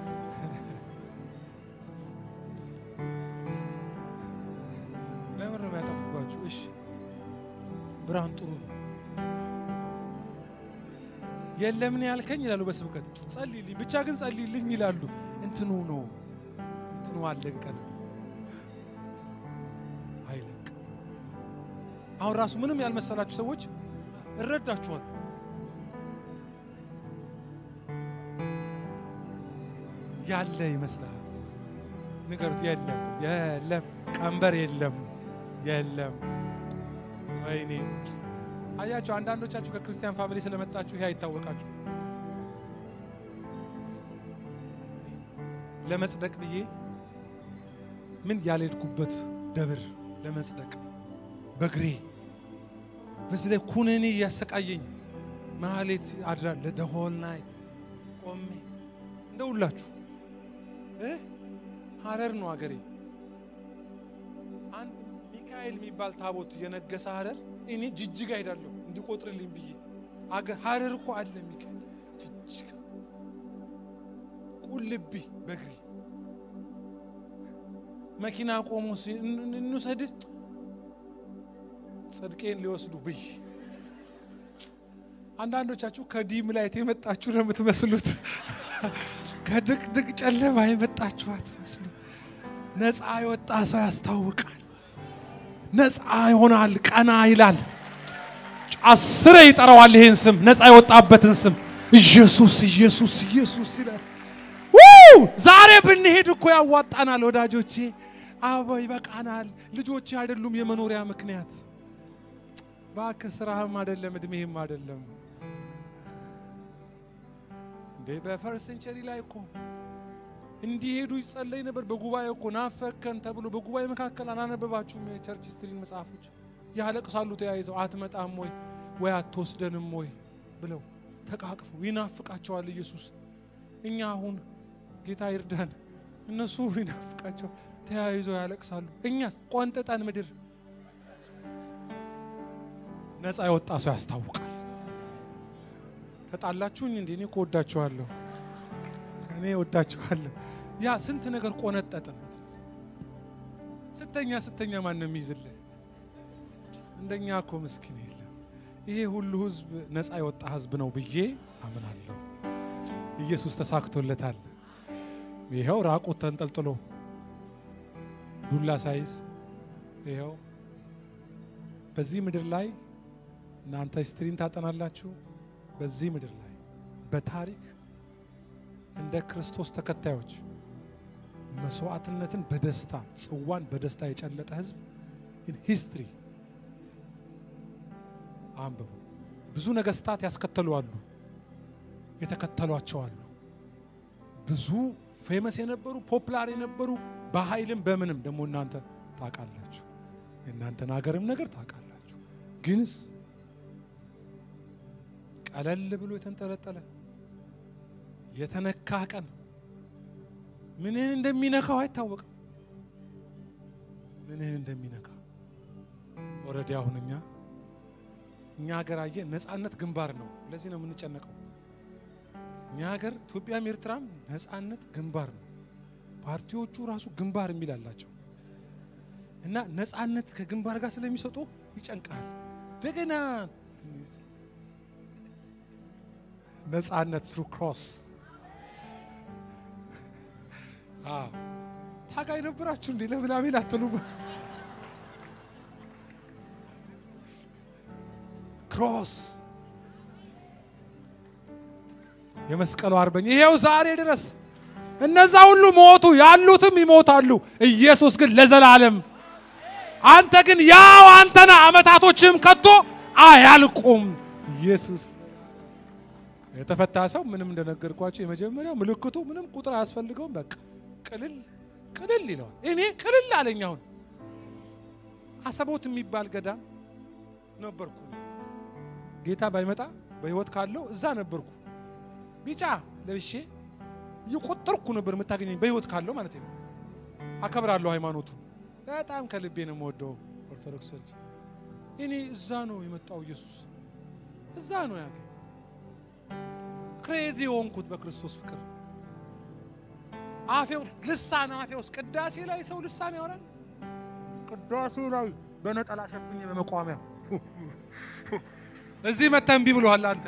ለምን ነው የሚያጠፉባችሁ? እሺ ብርሃን ጥሩ ነው። የለምን ያልከኝ ይላሉ በስብከት ጸልይልኝ ብቻ ግን ጸልይልኝ ይላሉ። እንትኑ ነው እንትኑ አለቀን አይለቅ። አሁን ራሱ ምንም ያልመሰላችሁ ሰዎች እረዳችኋል። ያለ ይመስላል። ንገሩት። የለም የለም፣ ቀንበር የለም የለም። ወይኔ አያችሁ፣ አንዳንዶቻችሁ ከክርስቲያን ፋሚሊ ስለመጣችሁ ይሄ አይታወቃችሁ። ለመጽደቅ ብዬ ምን ያልሄድኩበት ደብር ለመጽደቅ በግሬ በዚህ ላይ ኩነኔ እያሰቃየኝ ማህሌት አድራ ለደሆል ናይ ቆሜ እንደውላችሁ ሀረር ነው አገሬ። አንድ ሚካኤል የሚባል ታቦት የነገሰ ሀረር እኔ ጅጅጋ ሄዳለሁ እንዲቆጥርልኝ ብዬ ሀረር እኮ አለ ሚካኤል ጅጅጋ ቁልቢ በግሪ መኪና ቆሞ እንውሰድ ጽድቄን ሊወስዱ ብዬ አንዳንዶቻችሁ ከዲም ላይት የመጣችሁ ነው የምትመስሉት። ከድቅድቅ ጨለማ የመጣችሁ አትመስሉ። ነፃ የወጣ ሰው ያስታውቃል። ነፃ ይሆናል፣ ቀና ይላል። አስረ ይጠራዋል ይሄን ስም ነፃ የወጣበትን ስም ኢየሱስ ኢየሱስ ኢየሱስ ይላል። ዛሬ ብንሄድ እኮ ያዋጣናል ወዳጆቼ። አበ ይበቃናል። ልጆች አይደሉም የመኖሪያ ምክንያት። እባክህ ስራህም አይደለም እድሜህም አይደለም እንዴ። በፈርስት ሴንቸሪ ላይ እኮ እንዲሄዱ ይጸለይ ነበር። በጉባኤ እኮ ናፈከን ተብሎ በጉባኤ መካከል አላነበባችሁም? የቸርች ስትሪን መጽሐፎች ያለቅሳሉ ተያይዘው አትመጣም ወይ ወይ አትወስደንም ወይ ብለው ተቃቅፈው ይናፍቃቸዋል ኢየሱስ። እኛ አሁን ጌታ ይርዳን። እነሱ ይናፍቃቸው ተያይዘው ያለቅሳሉ። እኛስ ቆንጥጠን ምድር ነፃ የወጣ ሰው ያስታውቃል። ተጣላችሁኝ እንዴ? እኔ እኮ ወዳችኋለሁ። እኔ ወዳችኋለሁ። ያ ስንት ነገር ቆነጠጥን። ስተኛ ስተኛ ማን ነው የሚይዝልህ? እንደኛ እኮ ምስኪን የለም። ይሄ ሁሉ ህዝብ ነፃ የወጣ ህዝብ ነው ብዬ አምናለሁ። ኢየሱስ ተሳክቶለታል። ይኸው ራቁት ተንጠልጥሎ ዱላ ሳይዝ ይኸው በዚህ ምድር ላይ እናንተ ስትሪን ታጠናላችሁ። በዚህ ምድር ላይ በታሪክ እንደ ክርስቶስ ተከታዮች መስዋዕትነትን በደስታ ጽዋን በደስታ የጨለጠ ህዝብ ሂስትሪ አንብቡ። ብዙ ነገስታት ያስከተሉ አሉ፣ የተከተሏቸው አሉ። ብዙ ፌመስ የነበሩ ፖፕላር የነበሩ በኃይልም በምንም ደግሞ እናንተ ታውቃላችሁ። የእናንተን ሀገርም ነገር ታውቃላችሁ። ግንስ ቀለል ብሎ የተንጠለጠለ የተነካ ቀን ምንህን እንደሚነካው አይታወቅም። ምንህን እንደሚነካ ኦልሬዲ አሁን እኛ እኛ ሀገር አየ ነጻነት ግንባር ነው። ለዚህ ነው የምንጨነቀው። እኛ ሀገር ኢትዮጵያም ኤርትራም ነጻነት ግንባር ነው። ፓርቲዎቹ ራሱ ግንባር የሚል አላቸው እና ነጻነት ከግንባር ጋር ስለሚሰጡ ይጨንቃል። እንደገና ነጻነት ስሩ ክሮስ ታጋይ ነበራችሁ እንዴ? ለምን አሜን አትሉም? ክሮስ የመስቀሉ አርበኛ ይሄው ዛሬ ድረስ እነዛ ሁሉ ሞቱ፣ ያሉትም ይሞታሉ። ኢየሱስ ግን ለዘላለም አንተ ግን ያው አንተና አመታቶችም ከቶ አያልቁም። ኢየሱስ የተፈታ ሰው ምንም እንደነገርኳቸው የመጀመሪያው ምልክቱ ምንም ቁጥር አያስፈልገውም። በቃ ቅልል ቅልል ይለዋል። እኔ ቅልል አለኝ። አሁን አሰቦት የሚባል ገዳም ነበርኩ። ጌታ ባይመጣ በህይወት ካለው እዛ ነበርኩ። ቢጫ ለብሼ እየቆጠርኩ ነበር የምታገኘኝ በህይወት ካለው ማለት ነው። አከብራለሁ ሃይማኖቱን በጣም ከልቤ ነው የምወደው ኦርቶዶክስ ቸርች። እኔ እዛ ነው የመጣው ኢየሱስ እዛ ነው ያገ ክሬዚ የሆንኩት በክርስቶስ ፍቅር አፌ ውስጥ ልሳን አፌ ውስጥ ቅዳሴ ላይ ሰው ልሳን ያወራል። ቅዳሴ ላይ በነጠላ ሸፍኜ በመቋሚያ እዚህ መተህ እምቢ ብሎሃል አንተ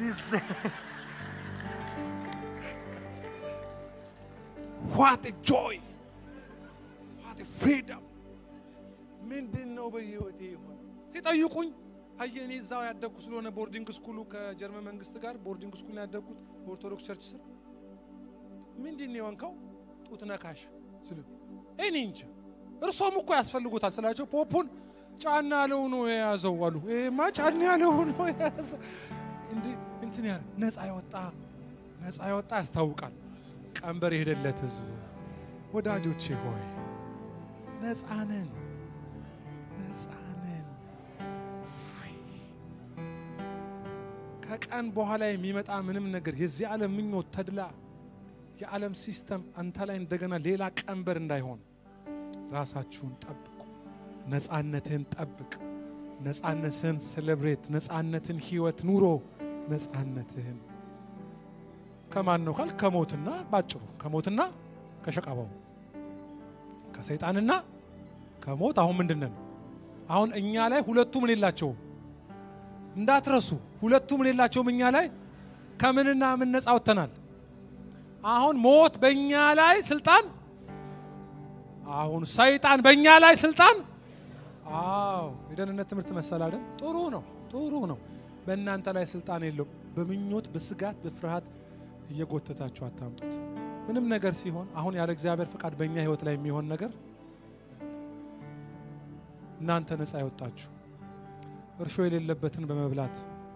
ዋት ጆይ ዋት ፍሪደም ምንድን ነው በህይወቴ ይሆን ሲጠይቁኝ አየህ እኔ እዛው ያደግኩ ስለሆነ ቦርዲንግ ስኩሉ ከጀርመን መንግስት ጋር ቦርዲንግ ስኩል ያደግኩት በኦርቶዶክስ ቸርች ስር ምንድን ነው የሆንከው ጡት ነካሽ ስል እኔ እንጃ እርሶም እኮ ያስፈልጉታል ስላቸው ፖፑን ጫና ያለው ነው የያዘው አሉ ይሄማ ጫና ያለው ነው የያዘው እንትን ያለ ነፃ ያወጣ ነፃ ያወጣ ያስታውቃል ቀንበር የሄደለት ህዝብ ወዳጆቼ ሆይ ነፃ ነን ነፃ ነን ከቀን በኋላ የሚመጣ ምንም ነገር የዚህ ዓለም ምኞት ተድላ የዓለም ሲስተም አንተ ላይ እንደገና ሌላ ቀንበር እንዳይሆን ራሳችሁን ጠብቁ ነፃነትህን ጠብቅ ነፃነትህን ሴሌብሬት ነፃነትን ህይወት ኑሮ ነፃነትህን ከማን ነው ካል ከሞትና ባጭሩ ከሞትና ከሸቃባው ከሰይጣንና ከሞት አሁን ምንድን ነን አሁን እኛ ላይ ሁለቱ ምን የላቸውም እንዳትረሱ ሁለቱ ምን የላቸውም እኛ ላይ ከምንና ምን ነፃ ወጥተናል አሁን ሞት በእኛ ላይ ስልጣን አሁን ሰይጣን በእኛ ላይ ስልጣን አዎ የደህንነት ትምህርት መሰል አይደል ጥሩ ነው ጥሩ ነው በእናንተ ላይ ስልጣን የለውም በምኞት በስጋት በፍርሃት እየጎተታችሁ አታምጡት ምንም ነገር ሲሆን አሁን ያለ እግዚአብሔር ፍቃድ በእኛ ህይወት ላይ የሚሆን ነገር እናንተ ነፃ ያወጣችሁ እርሾ የሌለበትን በመብላት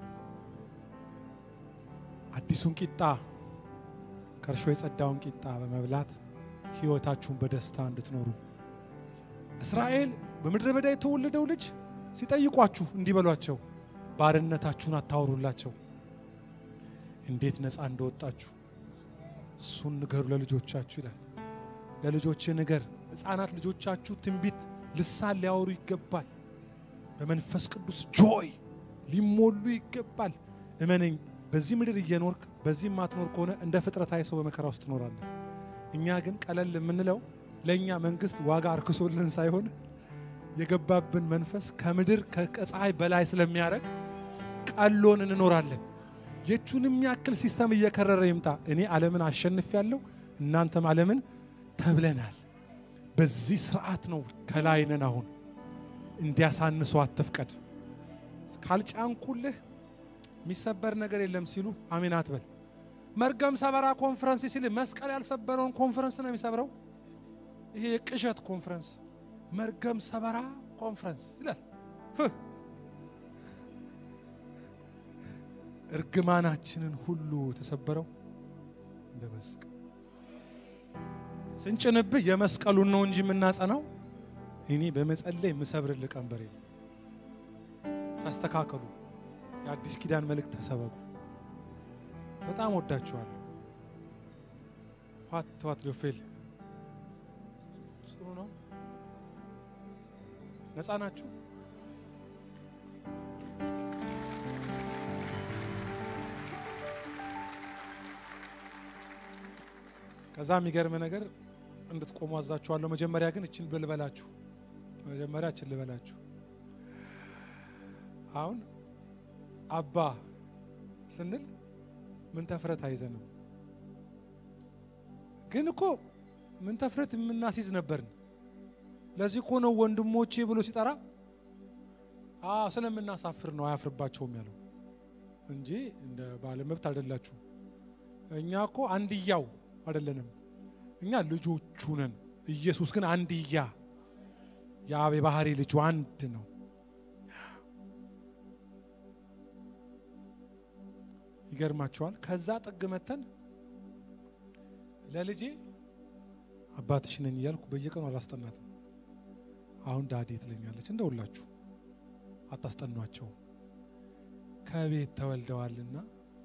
አዲሱን ቂጣ ከእርሾ የጸዳውን ቂጣ በመብላት ህይወታችሁን በደስታ እንድትኖሩ እስራኤል በምድረ በዳ የተወለደው ልጅ ሲጠይቋችሁ እንዲህ በሏቸው፣ ባርነታችሁን አታወሩላቸው፣ እንዴት ነፃ እንደወጣችሁ እሱን ንገሩ ለልጆቻችሁ ይላል። ለልጆች ንገር። ህፃናት ልጆቻችሁ ትንቢት ልሳን ሊያወሩ ይገባል። በመንፈስ ቅዱስ ጆይ ሊሞሉ ይገባል። እመነኝ፣ በዚህ ምድር እየኖርክ በዚህ ማትኖር ከሆነ እንደ ፍጥረታዊ ሰው በመከራ ውስጥ ትኖራለህ። እኛ ግን ቀለል የምንለው ለእኛ መንግስት ዋጋ አርክሶልን ሳይሆን የገባብን መንፈስ ከምድር ከፀሐይ በላይ ስለሚያደርግ ቀሎን እንኖራለን። የቹንም ያክል ሲስተም እየከረረ ይምጣ፣ እኔ ዓለምን አሸንፍ ያለው እናንተም ዓለምን ተብለናል። በዚህ ስርዓት ነው ከላይ ነን። አሁን እንዲያሳንሱ አትፍቀድ። ካልጫንኩልህ የሚሰበር ነገር የለም ሲሉ አሜን አትበል። መርገም ሰበራ ኮንፈረንስ ሲል መስቀል ያልሰበረውን ኮንፈረንስ ነው የሚሰብረው። ይሄ የቅዠት ኮንፈረንስ መርገም ሰበራ ኮንፈረንስ ይላል። እርግማናችንን ሁሉ የተሰበረው እንደ መስቀል ስንጭንብህ የመስቀሉን ነው እንጂ የምናጸናው እኔ በመጸለይ የምሰብርልህ ቀንበሬ ነው። ተስተካከሉ። የአዲስ ኪዳን መልእክት ተሰበኩ። በጣም ወዳችኋለሁ። ዋት ዋት ዶፌል ጥሩ ነው። ነፃ ናችሁ። ከዛ የሚገርም ነገር እንድትቆሙ አዛችኋለሁ። መጀመሪያ ግን እችን ልበላችሁ። መጀመሪያ እችን ልበላችሁ። አሁን አባ ስንል ምን ተፍረት አይዘንም። ግን እኮ ምን ተፍረት የምናስይዝ ነበርን። ለዚህ እኮ ነው ወንድሞቼ ብሎ ሲጠራ አዎ ስለምናሳፍር ነው አያፍርባቸውም ያለው እንጂ እንደ ባለ መብት አይደላችሁ። እኛ እኮ አንድያው አይደለንም። እኛ ልጆቹ ነን። ኢየሱስ ግን አንድያ የአብ የባህሪ ልጁ አንድ ነው። ይገርማቸዋል። ከዛ ጥግ መተን ለልጄ አባትሽ ነኝ እያልኩ በየቀኑ አላስጠናትም። አሁን ዳዴ ትለኛለች። እንደውላችሁ አታስጠኗቸው ከቤት ተወልደዋልና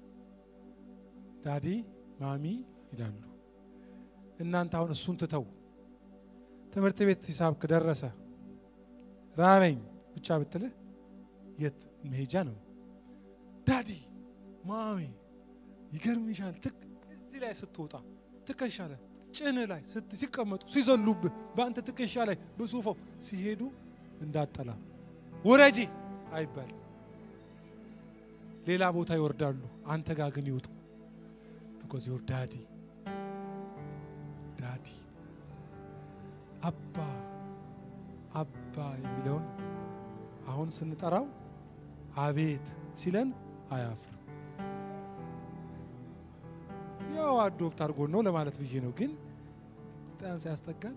ዳዲ ማሚ ይላሉ። እናንተ አሁን እሱን ትተው ትምህርት ቤት ሂሳብ ከደረሰ ራበኝ ብቻ ብትልህ የት መሄጃ ነው? ዳዲ ማሚ ይገርምሻል። ትክ እዚህ ላይ ስትወጣ ትከሻ ላይ ጭን ላይ ሲቀመጡ ሲዘሉብህ በአንተ ትከሻ ላይ በሱፋው ሲሄዱ እንዳጠላ ውረጂ አይባል። ሌላ ቦታ ይወርዳሉ። አንተ ጋር ግን ይውጡ። ቢኮዝ ዮር ዳዲ ዳዲ አባ አባ የሚለውን አሁን ስንጠራው አቤት ሲለን አያፍርም። ያው አዶፕት አድርጎን ነው ለማለት ብዬ ነው። ግን በጣም ሲያስጠጋን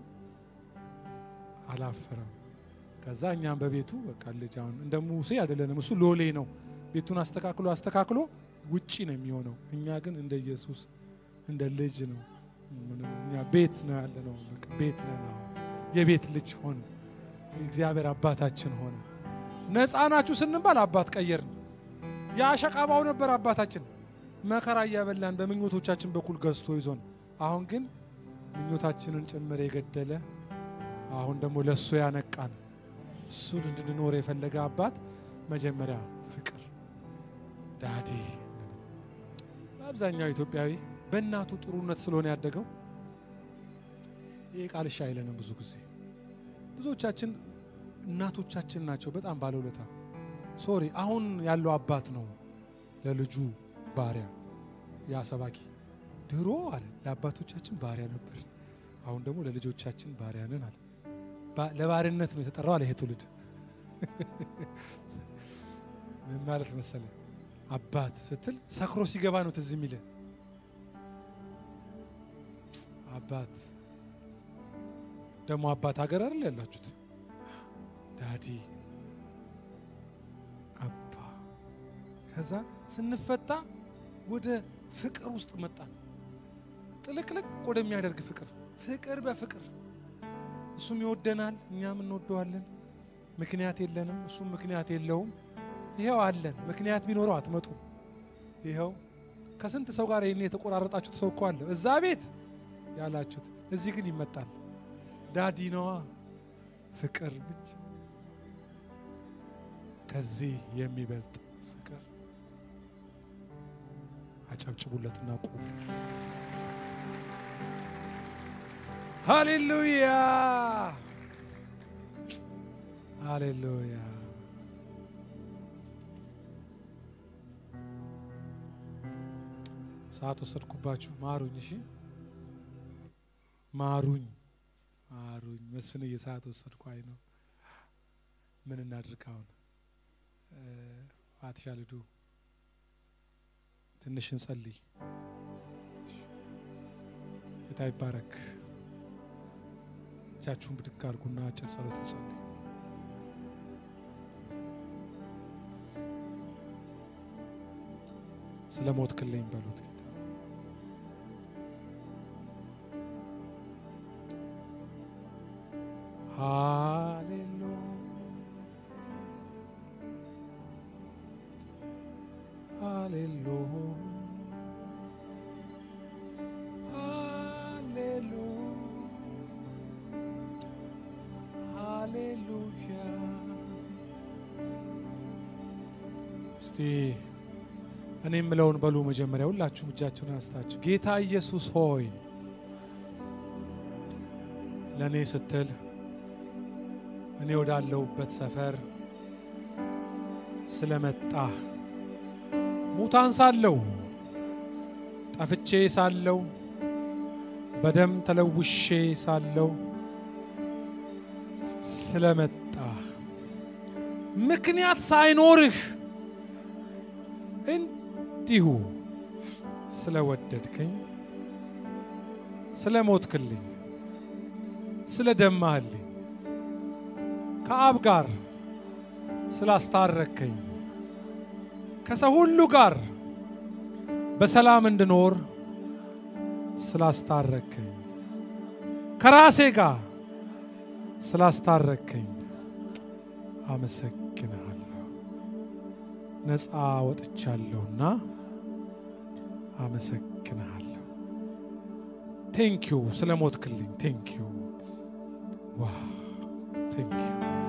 አላፈረም። ከዛ እኛም በቤቱ በቃ ልጅ አሁን እንደ ሙሴ አይደለንም። እሱ ሎሌ ነው። ቤቱን አስተካክሎ አስተካክሎ ውጪ ነው የሚሆነው። እኛ ግን እንደ ኢየሱስ እንደ ልጅ ነው። እኛ ቤት ነው ያለ ነው። በቃ ቤት ነን። አሁን የቤት ልጅ ሆነ። እግዚአብሔር አባታችን ሆነ። ነፃ ናችሁ ስንባል አባት ቀየርን። የአሸቃባው ነበር አባታችን መከራ እያበላን በምኞቶቻችን በኩል ገዝቶ ይዞን፣ አሁን ግን ምኞታችንን ጭምር የገደለ አሁን ደግሞ ለእሱ ያነቃን እሱን እንድንኖር የፈለገ አባት መጀመሪያ ፍቅር ዳዲ። በአብዛኛው ኢትዮጵያዊ በእናቱ ጥሩነት ስለሆነ ያደገው ይህ ቃል እሺ አይለንም። ብዙ ጊዜ ብዙዎቻችን እናቶቻችን ናቸው በጣም ባለውለታ። ሶሪ አሁን ያለው አባት ነው ለልጁ ባሪያ። ያ ሰባኪ ድሮ አለ ለአባቶቻችን ባሪያ ነበር፣ አሁን ደግሞ ለልጆቻችን ባሪያ ነን አለ። ለባርነት ነው የተጠራው አለ ይሄ ትውልድ። ምን ማለት መሰለ አባት ስትል ሰክሮ ሲገባ ነው ትዝ የሚለ አባት ደግሞ አባት ሀገር አይደል ያላችሁት ዳዲ አባ ከዛ ስንፈታ ወደ ፍቅር ውስጥ መጣን። ጥልቅልቅ ወደሚያደርግ ፍቅር ፍቅር በፍቅር እሱም ይወደናል፣ እኛም እንወደዋለን። ምክንያት የለንም፣ እሱም ምክንያት የለውም። ይኸው አለን። ምክንያት ቢኖረው አትመጡም። ይኸው ከስንት ሰው ጋር ይህን የተቆራረጣችሁት ሰው እኮ አለ እዛ ቤት ያላችሁት፣ እዚህ ግን ይመጣል። ዳዲ ነዋ ፍቅር ብቻ ከዚህ የሚበልጥ ፍቅር አጨብጭቡለትና ቁሙ። ሃሌሉያ ሃሌሉያ። ሰዓት ወሰድኩባችሁ፣ ማሩኝ። እሺ ማሩኝ፣ ማሩኝ። መስፍንዬ ሰዓት ወሰድኩ። አይ ነው ምን እናድርግ አሁን? አትሻ ልዱ ትንሽ እንጸልይ። ጌታ ይባረክ። እጃችሁን ብድግ አድርጉና አጭር ጸሎት እንጸልይ። ስለ ሞት ክልኝ በሉት ጌታ ሃሌሉያ ሃሌሉያ ሃሌሉያ። እስቲ እኔ የምለውን በሉ መጀመሪያ ሁላችሁም እጃችሁን አንስታችሁ ጌታ ኢየሱስ ሆይ ለእኔ ስትል እኔ ወዳለሁበት ሰፈር ስለመጣ ሙታን ሳለው ጠፍቼ ሳለው በደም ተለውሼ ሳለው ስለመጣ ምክንያት ሳይኖርህ እንዲሁ ስለወደድከኝ ስለሞትክልኝ ስለደማህልኝ ከአብ ጋር ስላስታረከኝ ከሰው ሁሉ ጋር በሰላም እንድኖር ስላስታረከኝ ከራሴ ጋር ስላስታረከኝ አመሰግንሃለሁ። ነፃ ወጥቻለሁና አመሰግንሃለሁ። ቴንኪዩ ስለ ሞትክልኝ። ቴንኪዩ ዋ ቴንኪዩ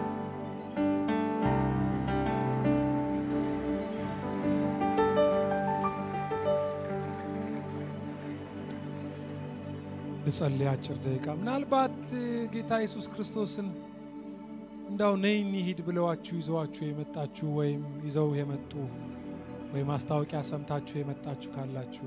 ልጸልይ አጭር ደቂቃ። ምናልባት ጌታ ኢየሱስ ክርስቶስን እንዳው ነይ እንሂድ ብለዋችሁ ይዘዋችሁ የመጣችሁ ወይም ይዘው የመጡ ወይም ማስታወቂያ ሰምታችሁ የመጣችሁ ካላችሁ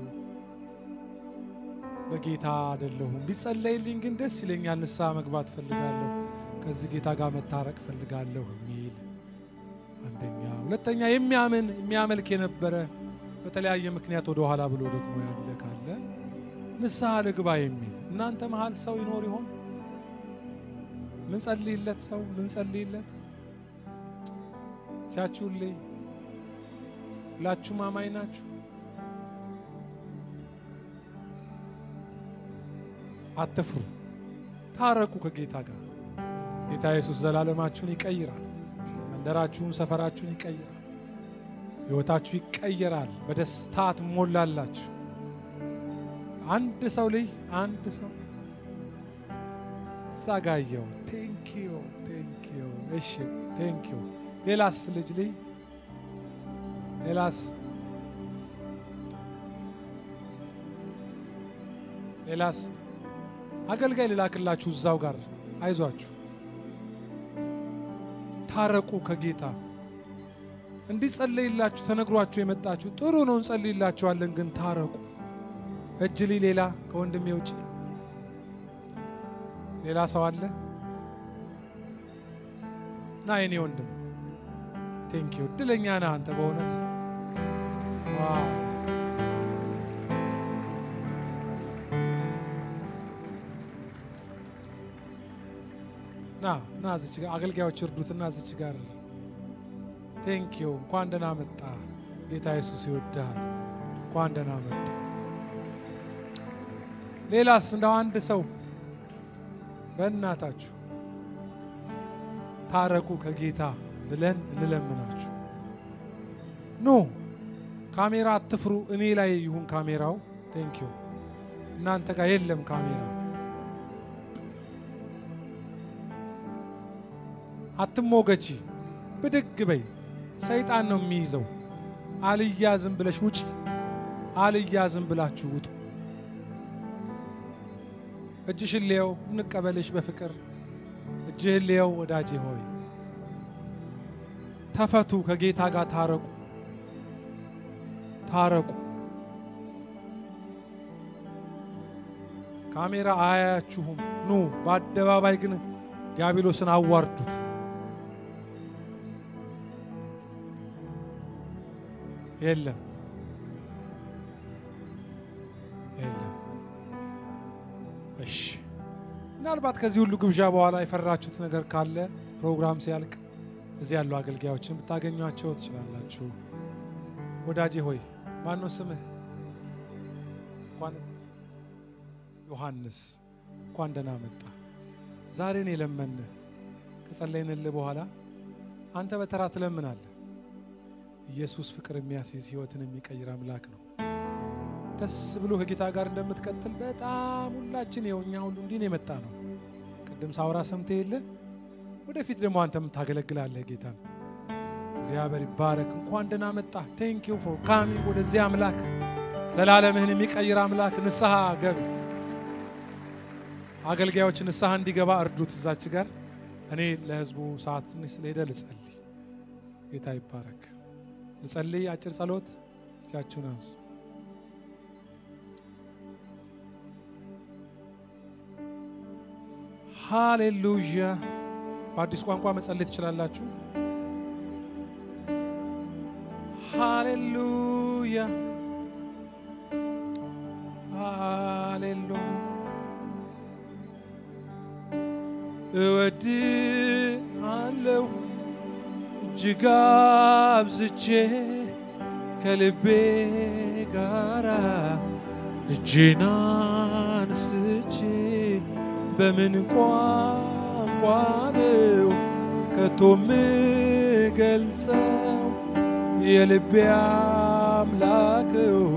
በጌታ አይደለሁም፣ ቢጸለይልኝ ግን ደስ ይለኛል፣ ንስሐ መግባት ፈልጋለሁ፣ ከዚህ ጌታ ጋር መታረቅ ፈልጋለሁ የሚል አንደኛ። ሁለተኛ የሚያምን የሚያመልክ የነበረ በተለያየ ምክንያት ወደ ኋላ ብሎ ደግሞ ያለ ካለ ንስሐ ልግባ የሚል እናንተ መሀል ሰው ይኖር ይሆን? ምን ጸልይለት ሰው ምን ጸልይለት ቻችሁልኝ ሁላችሁም አማኝ ናችሁ። አትፍሩ፣ ታረቁ ከጌታ ጋር። ጌታ ኢየሱስ ዘላለማችሁን ይቀይራል። መንደራችሁን፣ ሰፈራችሁን ይቀይራል። ሕይወታችሁ ይቀየራል። በደስታ ትሞላላችሁ። አንድ ሰው ልይ አንድ ሰው ዛጋየው ቴንኪዩ ቴንኪዩ። እሺ ቴንኪዩ። ሌላስ ልጅ ልይ ሌላስ ሌላስ አገልጋይ ልላክላችሁ እዛው ጋር አይዟችሁ፣ ታረቁ ከጌታ እንዲጸለይላችሁ ተነግሯችሁ የመጣችሁ ጥሩ ነው፣ እንጸልይላችኋለን። ግን ታረቁ። እጅ ልይ ሌላ ከወንድሜ ውጭ ሌላ ሰው አለ? ና የኔ ወንድም ቴንኪዩ። እድለኛ ነህ አንተ በእውነት ዋው። ና ና እዚች ጋር አገልጋዮች እርዱትና እዚች ጋር ቴንኪዩ። እንኳን ደህና መጣ። ጌታ ኢየሱስ ይወድሃል። እንኳን ደህና መጣ። ሌላስ እንደው አንድ ሰው በእናታችሁ ታረቁ ከጌታ ብለን እንለምናችሁ። ኑ ካሜራ አትፍሩ። እኔ ላይ ይሁን ካሜራው። ቴንኪዩ። እናንተ ጋር የለም ካሜራ። አትሞገቺ፣ ብድግ በይ። ሰይጣን ነው የሚይዘው። አልያዝም ብለሽ ውጪ። አልያዝም ብላችሁ ውጡ። እጅሽን ልየው፣ እንቀበልሽ በፍቅር እጅህን ልየው። ወዳጄ ሆይ ተፈቱ፣ ከጌታ ጋር ታረቁ፣ ታረቁ። ካሜራ አያያችሁም። ኑ በአደባባይ ግን ዲያብሎስን አዋርዱት። የለም የለም። እሺ ምናልባት ከዚህ ሁሉ ግብዣ በኋላ የፈራችሁት ነገር ካለ ፕሮግራም ሲያልቅ እዚህ ያሉ አገልጋዮችን ብታገኟቸው ትችላላችሁ። ወዳጄ ሆይ ማን ነው ስምህ? እንኳን ዮሐንስ፣ እንኳን ደህና መጣ። ዛሬን የለመንህ ከጸለይንልህ በኋላ አንተ በተራ ትለምናለህ። ኢየሱስ ፍቅር የሚያስይዝ ሕይወትን የሚቀይር አምላክ ነው። ደስ ብሎ ከጌታ ጋር እንደምትቀጥል በጣም ሁላችን ይኸው እኛ ሁሉ እንዲህ ነው የመጣ ነው። ቅድም ሳውራ ሰምተ የለ ወደፊት ደግሞ አንተም ታገለግላለህ ጌታን። እግዚአብሔር ይባረክ። እንኳን ደህና መጣ። ቴንክ ዩ ፎር ካሚንግ ወደዚህ አምላክ ዘላለምህን የሚቀይር አምላክ ንስሐ ገብ አገልጋዮች ንስሐ እንዲገባ እርዱት። እዛች ጋር እኔ ለህዝቡ ሰዓት ትንሽ ስለሄደ ልጸልይ። ጌታ ይባረክ። ልጸልይ። አጭር ጸሎት። እጃችሁን አንሱ። ሃሌሉያ። በአዲስ ቋንቋ መጸለይ ትችላላችሁ። ሃሌሉያ ሃሌሉያ እወድሃለሁ እጅግ አብዝቼ ከልቤ ጋራ እጄን አንስቼ በምን ቋንቋ ነው ከቶ ምገልጸው የልቤ አምላክው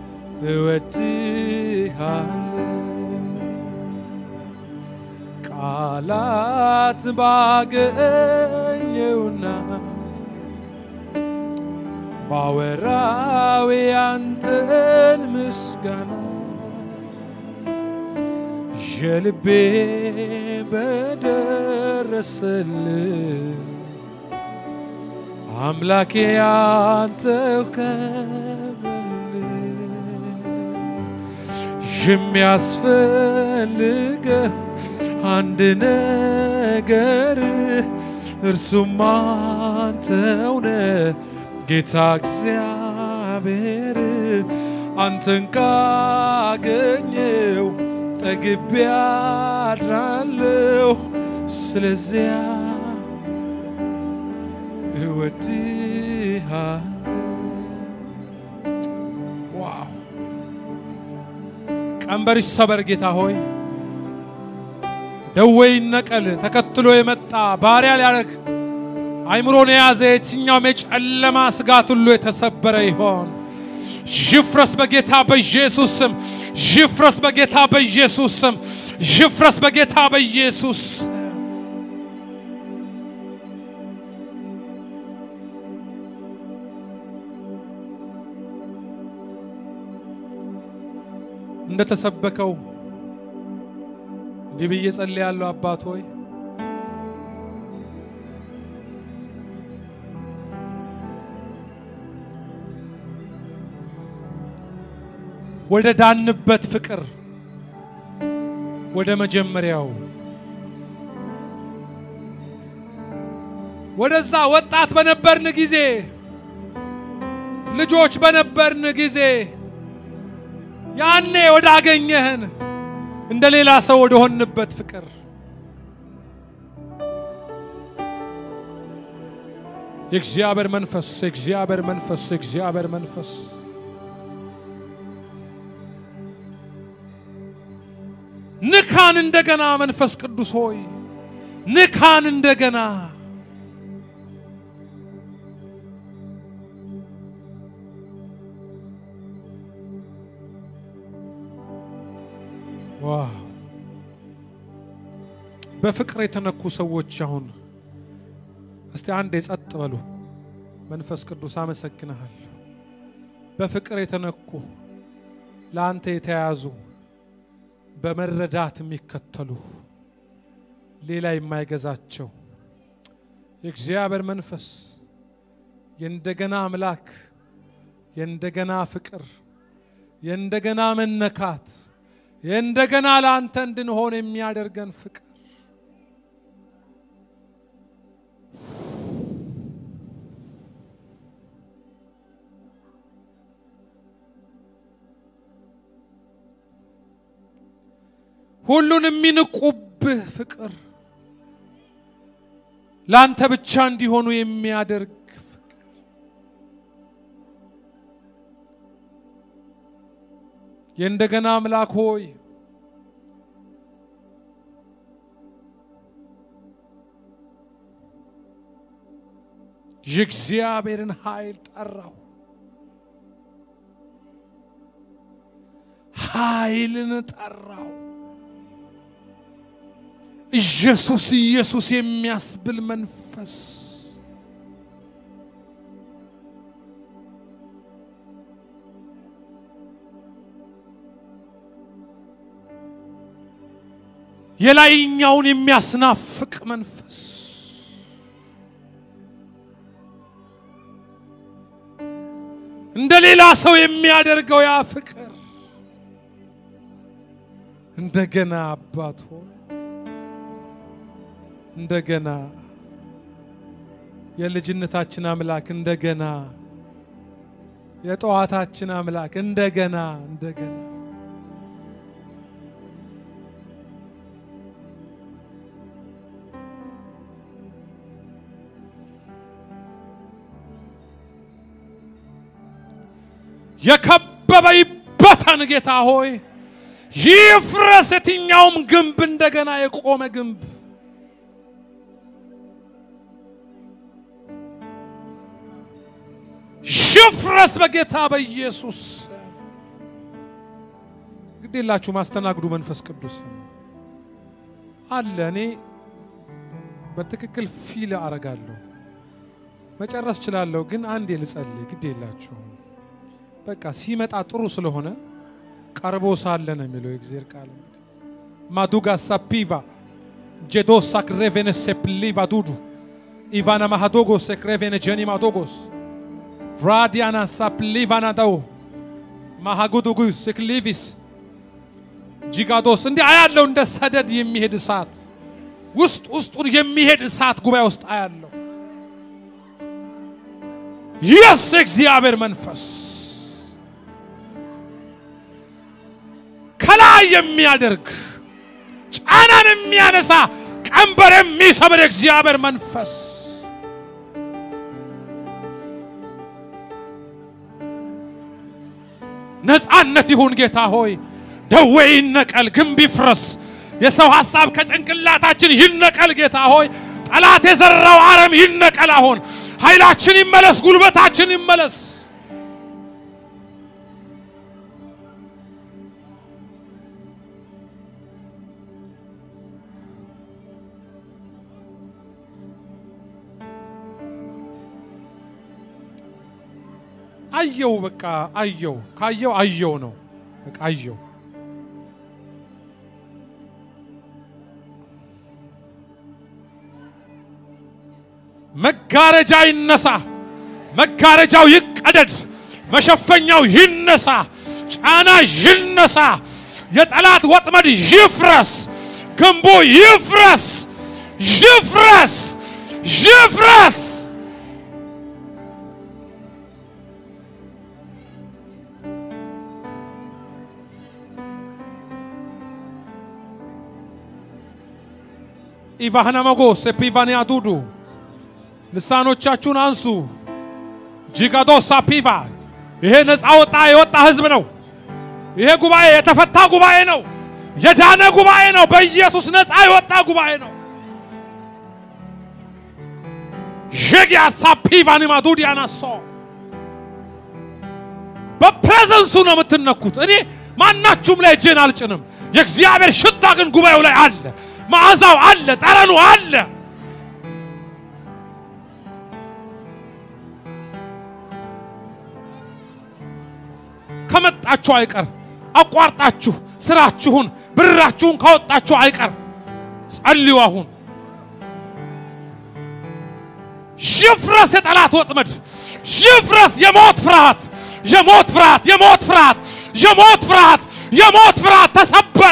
እወድሃለሁ ቃላት ባገኘውና ባወራው ያንተን ምስጋና የልቤ በደረሰል አምላኬ አንተው ከበል የሚያስፈልገህ አንድ ነገር እርሱም አንተው ነህ ጌታ እግዚአብሔር አንተን ካገኘው ጠግቤ አድራለሁ ስለዚያ እወድሃለሁ ዋው ቀንበር ይሰበር ጌታ ሆይ ደዌ ይነቀል ተከትሎ የመጣ ባሪያ ሊያደርግ አይምሮን የያዘ የትኛውም የጨለማ ስጋት ሁሉ የተሰበረ ይሆን ይፍረስ በጌታ በኢየሱስ ስም ይፍረስ በጌታ በኢየሱስ ስም ይፍረስ በጌታ በኢየሱስ ስም እንደተሰበከው እንዲህ ብዬ ጸልያለሁ። አባት ሆይ ወደ ዳንበት ፍቅር ወደ መጀመሪያው ወደዛ ወጣት በነበርን ጊዜ ልጆች በነበርን ጊዜ ያኔ ወደ አገኘህን እንደ ሌላ ሰው ወደ ሆንበት ፍቅር የእግዚአብሔር መንፈስ የእግዚአብሔር መንፈስ የእግዚአብሔር መንፈስ ንካን እንደገና መንፈስ ቅዱስ ሆይ ንካን እንደገና ዋው በፍቅር የተነኩ ሰዎች አሁን እስቲ አንድ የጸጥ በሉ። መንፈስ ቅዱስ አመሰግንሃል። በፍቅር የተነኩ ለአንተ የተያዙ በመረዳት የሚከተሉ ሌላ የማይገዛቸው የእግዚአብሔር መንፈስ የእንደገና አምላክ የእንደገና ፍቅር የእንደገና መነካት የእንደገና ለአንተ እንድንሆን የሚያደርገን ፍቅር ሁሉን የሚንቁብህ ፍቅር ለአንተ ብቻ እንዲሆኑ የሚያደርግ ፍቅር የእንደገና አምላክ ሆይ የእግዚአብሔርን ኃይል ጠራው። ኃይልን ጠራው። ኢየሱስ ኢየሱስ የሚያስብል መንፈስ የላይኛውን የሚያስናፍቅ መንፈስ እንደ ሌላ ሰው የሚያደርገው ያ ፍቅር እንደገና አባት ሆይ እንደገና የልጅነታችን አምላክ እንደገና የጠዋታችን አምላክ እንደገና እንደገና የከበበ ይበተን ጌታ ሆይ ይፍረስ የትኛውም ግንብ እንደገና የቆመ ግንብ ይፍረስ በጌታ በኢየሱስ ግዴላችሁ ማስተናግዱ መንፈስ ቅዱስ አለ እኔ በትክክል ፊል አረጋለሁ መጨረስ ችላለሁ ግን አንዴ ልጸልይ ግድ የላችሁ በቃ ሲመጣ ጥሩ ስለሆነ ቀርቦ ሳለ ነው የሚለው የእግዚአብሔር ቃል ማዱጋ ሳፒቫ ጄዶ ሳክሬቬነ ሴፕሊቫ ዱዱ ኢቫና ማሃዶጎስ ሴክሬቬነ ጀኒ ማዶጎስ ራዲያና ሳፕሊቫና ደው ማሃጉዱጉ ስክሊቪስ ጂጋዶስ እንዲህ አያለው እንደ ሰደድ የሚሄድ እሳት ውስጥ ውስጡን የሚሄድ እሳት ጉባኤ ውስጥ አያለው። የስ እግዚአብሔር መንፈስ ከላይ የሚያደርግ ጫናን የሚያነሳ ቀንበር የሚሰብር እግዚአብሔር መንፈስ ነፃነት ይሁን ጌታ ሆይ፣ ደዌ ይነቀል፣ ግንብ ይፍረስ፣ የሰው ሐሳብ ከጭንቅላታችን ይነቀል ጌታ ሆይ፣ ጠላት የዘራው አረም ይነቀል። አሁን ኃይላችን ይመለስ፣ ጉልበታችን ይመለስ። አየው በቃ አየው፣ ካየው አየው ነው በቃ አየው። መጋረጃ ይነሳ፣ መጋረጃው ይቀደድ፣ መሸፈኛው ይነሳ፣ ጫና ይነሳ፣ የጠላት ወጥመድ ይፍረስ፣ ግንቡ ይፍረስ፣ ይፍረስ፣ ይፍረስ። ኢቫህና መጎስ ፒቫንያ ዱዱ ልሳኖቻችሁን አንሱ። ጂጋዶሳ ፒቫ ይሄ ነፃ ወጣ የወጣ ህዝብ ነው። ይሄ ጉባኤ የተፈታ ጉባኤ ነው። የዳነ ጉባኤ ነው። በኢየሱስ ነፃ የወጣ ጉባኤ ነው። ዤጊያሳ ፒቫኒማ ዱዲ አናሶ በፕሬዘንሱ ነው የምትነኩት። እኔ ማናችሁም ላይ እጄን አልጭንም። የእግዚአብሔር ሽታ ግን ጉባኤው ላይ አለ። መዓዛው አለ፣ ጠረኑ አለ። ከመጣችሁ አይቀር አቋርጣችሁ ስራችሁን ብራችሁን ካወጣችሁ አይቀር ጸልዩ። አሁን ይፍረስ የጠላት ወጥመድ፣ ይፍረስ የሞት ፍርሃት፣ የሞት ፍርሃት፣ የሞት ፍርሃት፣ የሞት ፍርሃት፣ የሞት ፍርሃት ተሰበረ።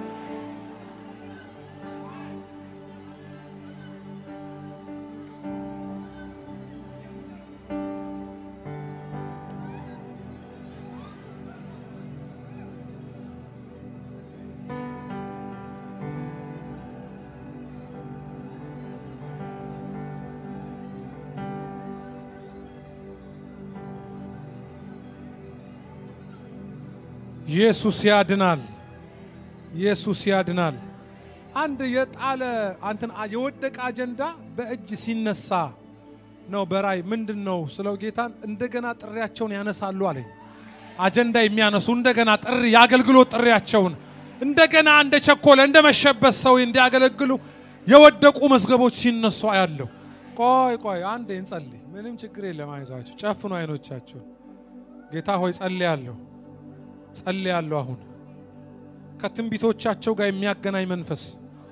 ኢየሱስ ያድናል። ኢየሱስ ያድናል። አንድ የጣለ አንተን የወደቀ አጀንዳ በእጅ ሲነሳ ነው። በራይ ምንድን ነው ስለው ጌታን እንደገና ጥሪያቸውን ያነሳሉ አለኝ። አጀንዳ የሚያነሱ እንደገና ጥሪ የአገልግሎት ጥሪያቸውን እንደገና እንደ ቸኮለ እንደ መሸበት ሰው እንዲያገለግሉ የወደቁ መዝገቦች ሲነሱ አያለሁ። ቆይ ቆይ አንዴ እንጸልይ። ምንም ችግር የለም። አይዟችሁ፣ ጨፍኑ አይኖቻችሁ። ጌታ ሆይ ጸልያለሁ ጸልያለሁ። አሁን ከትንቢቶቻቸው ጋር የሚያገናኝ መንፈስ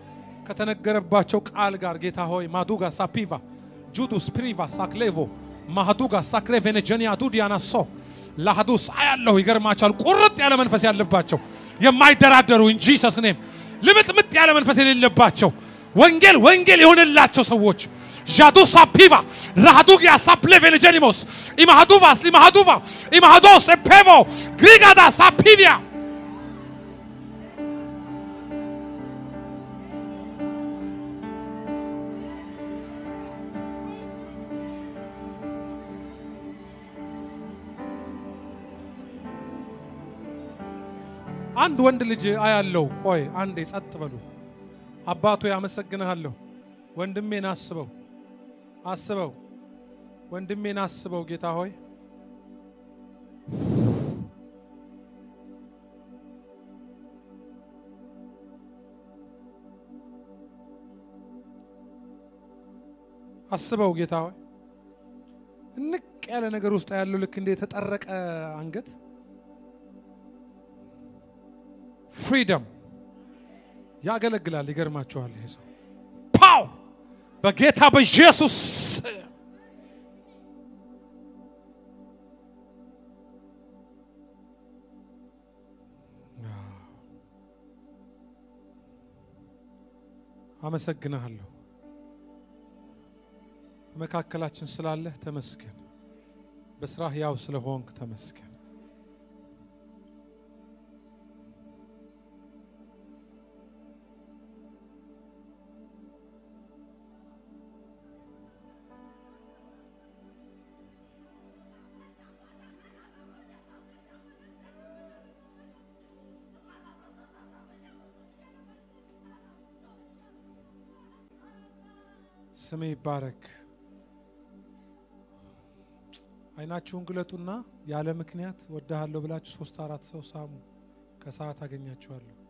ከተነገረባቸው ቃል ጋር ጌታ ሆይ ማዱጋ ሳፒቫ ጁዱስ ፕሪቫ ሳክሌቮ ማህዱጋ ሳክሬቬኔጀኒያ ዱዲያናሶ ላህዱስ አያለሁ። ይገርማቸዋል። ቁርጥ ያለ መንፈስ ያለባቸው የማይደራደሩ እንጂ ሰስኔም ልምጥምጥ ያለ መንፈስ የሌለባቸው ወንጌል ወንጌል የሆነላቸው ሰዎች ዣዱ ሳፒቫ ራሃዱጊያ ሳፕሌቬኔጀኒሞስ ኢማሃዱቫስ ኢማሃዱቫ ኢማሃዶስ ኤፔቮ ግሪጋዳ ሳፒቪያ አንድ ወንድ ልጅ አያለው። ቆይ አንዴ ጸጥ በሉ። አባቶ ያመሰግንሃለሁ። ወንድሜን አስበው አስበው፣ ወንድሜን አስበው ጌታ ሆይ አስበው ጌታ ሆይ እንቅ ያለ ነገር ውስጥ ያለው ልክ እንደ የተጠረቀ አንገት ፍሪደም ያገለግላል። ይገርማችኋል። ይሄ ሰው ፓው በጌታ በኢየሱስ አመሰግንሃለሁ። በመካከላችን ስላለህ ተመስገን። በስራህ ያው ስለሆንክ ተመስገን። ስሜ ይባረክ። አይናችሁን ግለጡና ያለ ምክንያት ወድሃለሁ ብላችሁ ሶስት አራት ሰው ሳሙ። ከሰዓት አገኛችኋለሁ።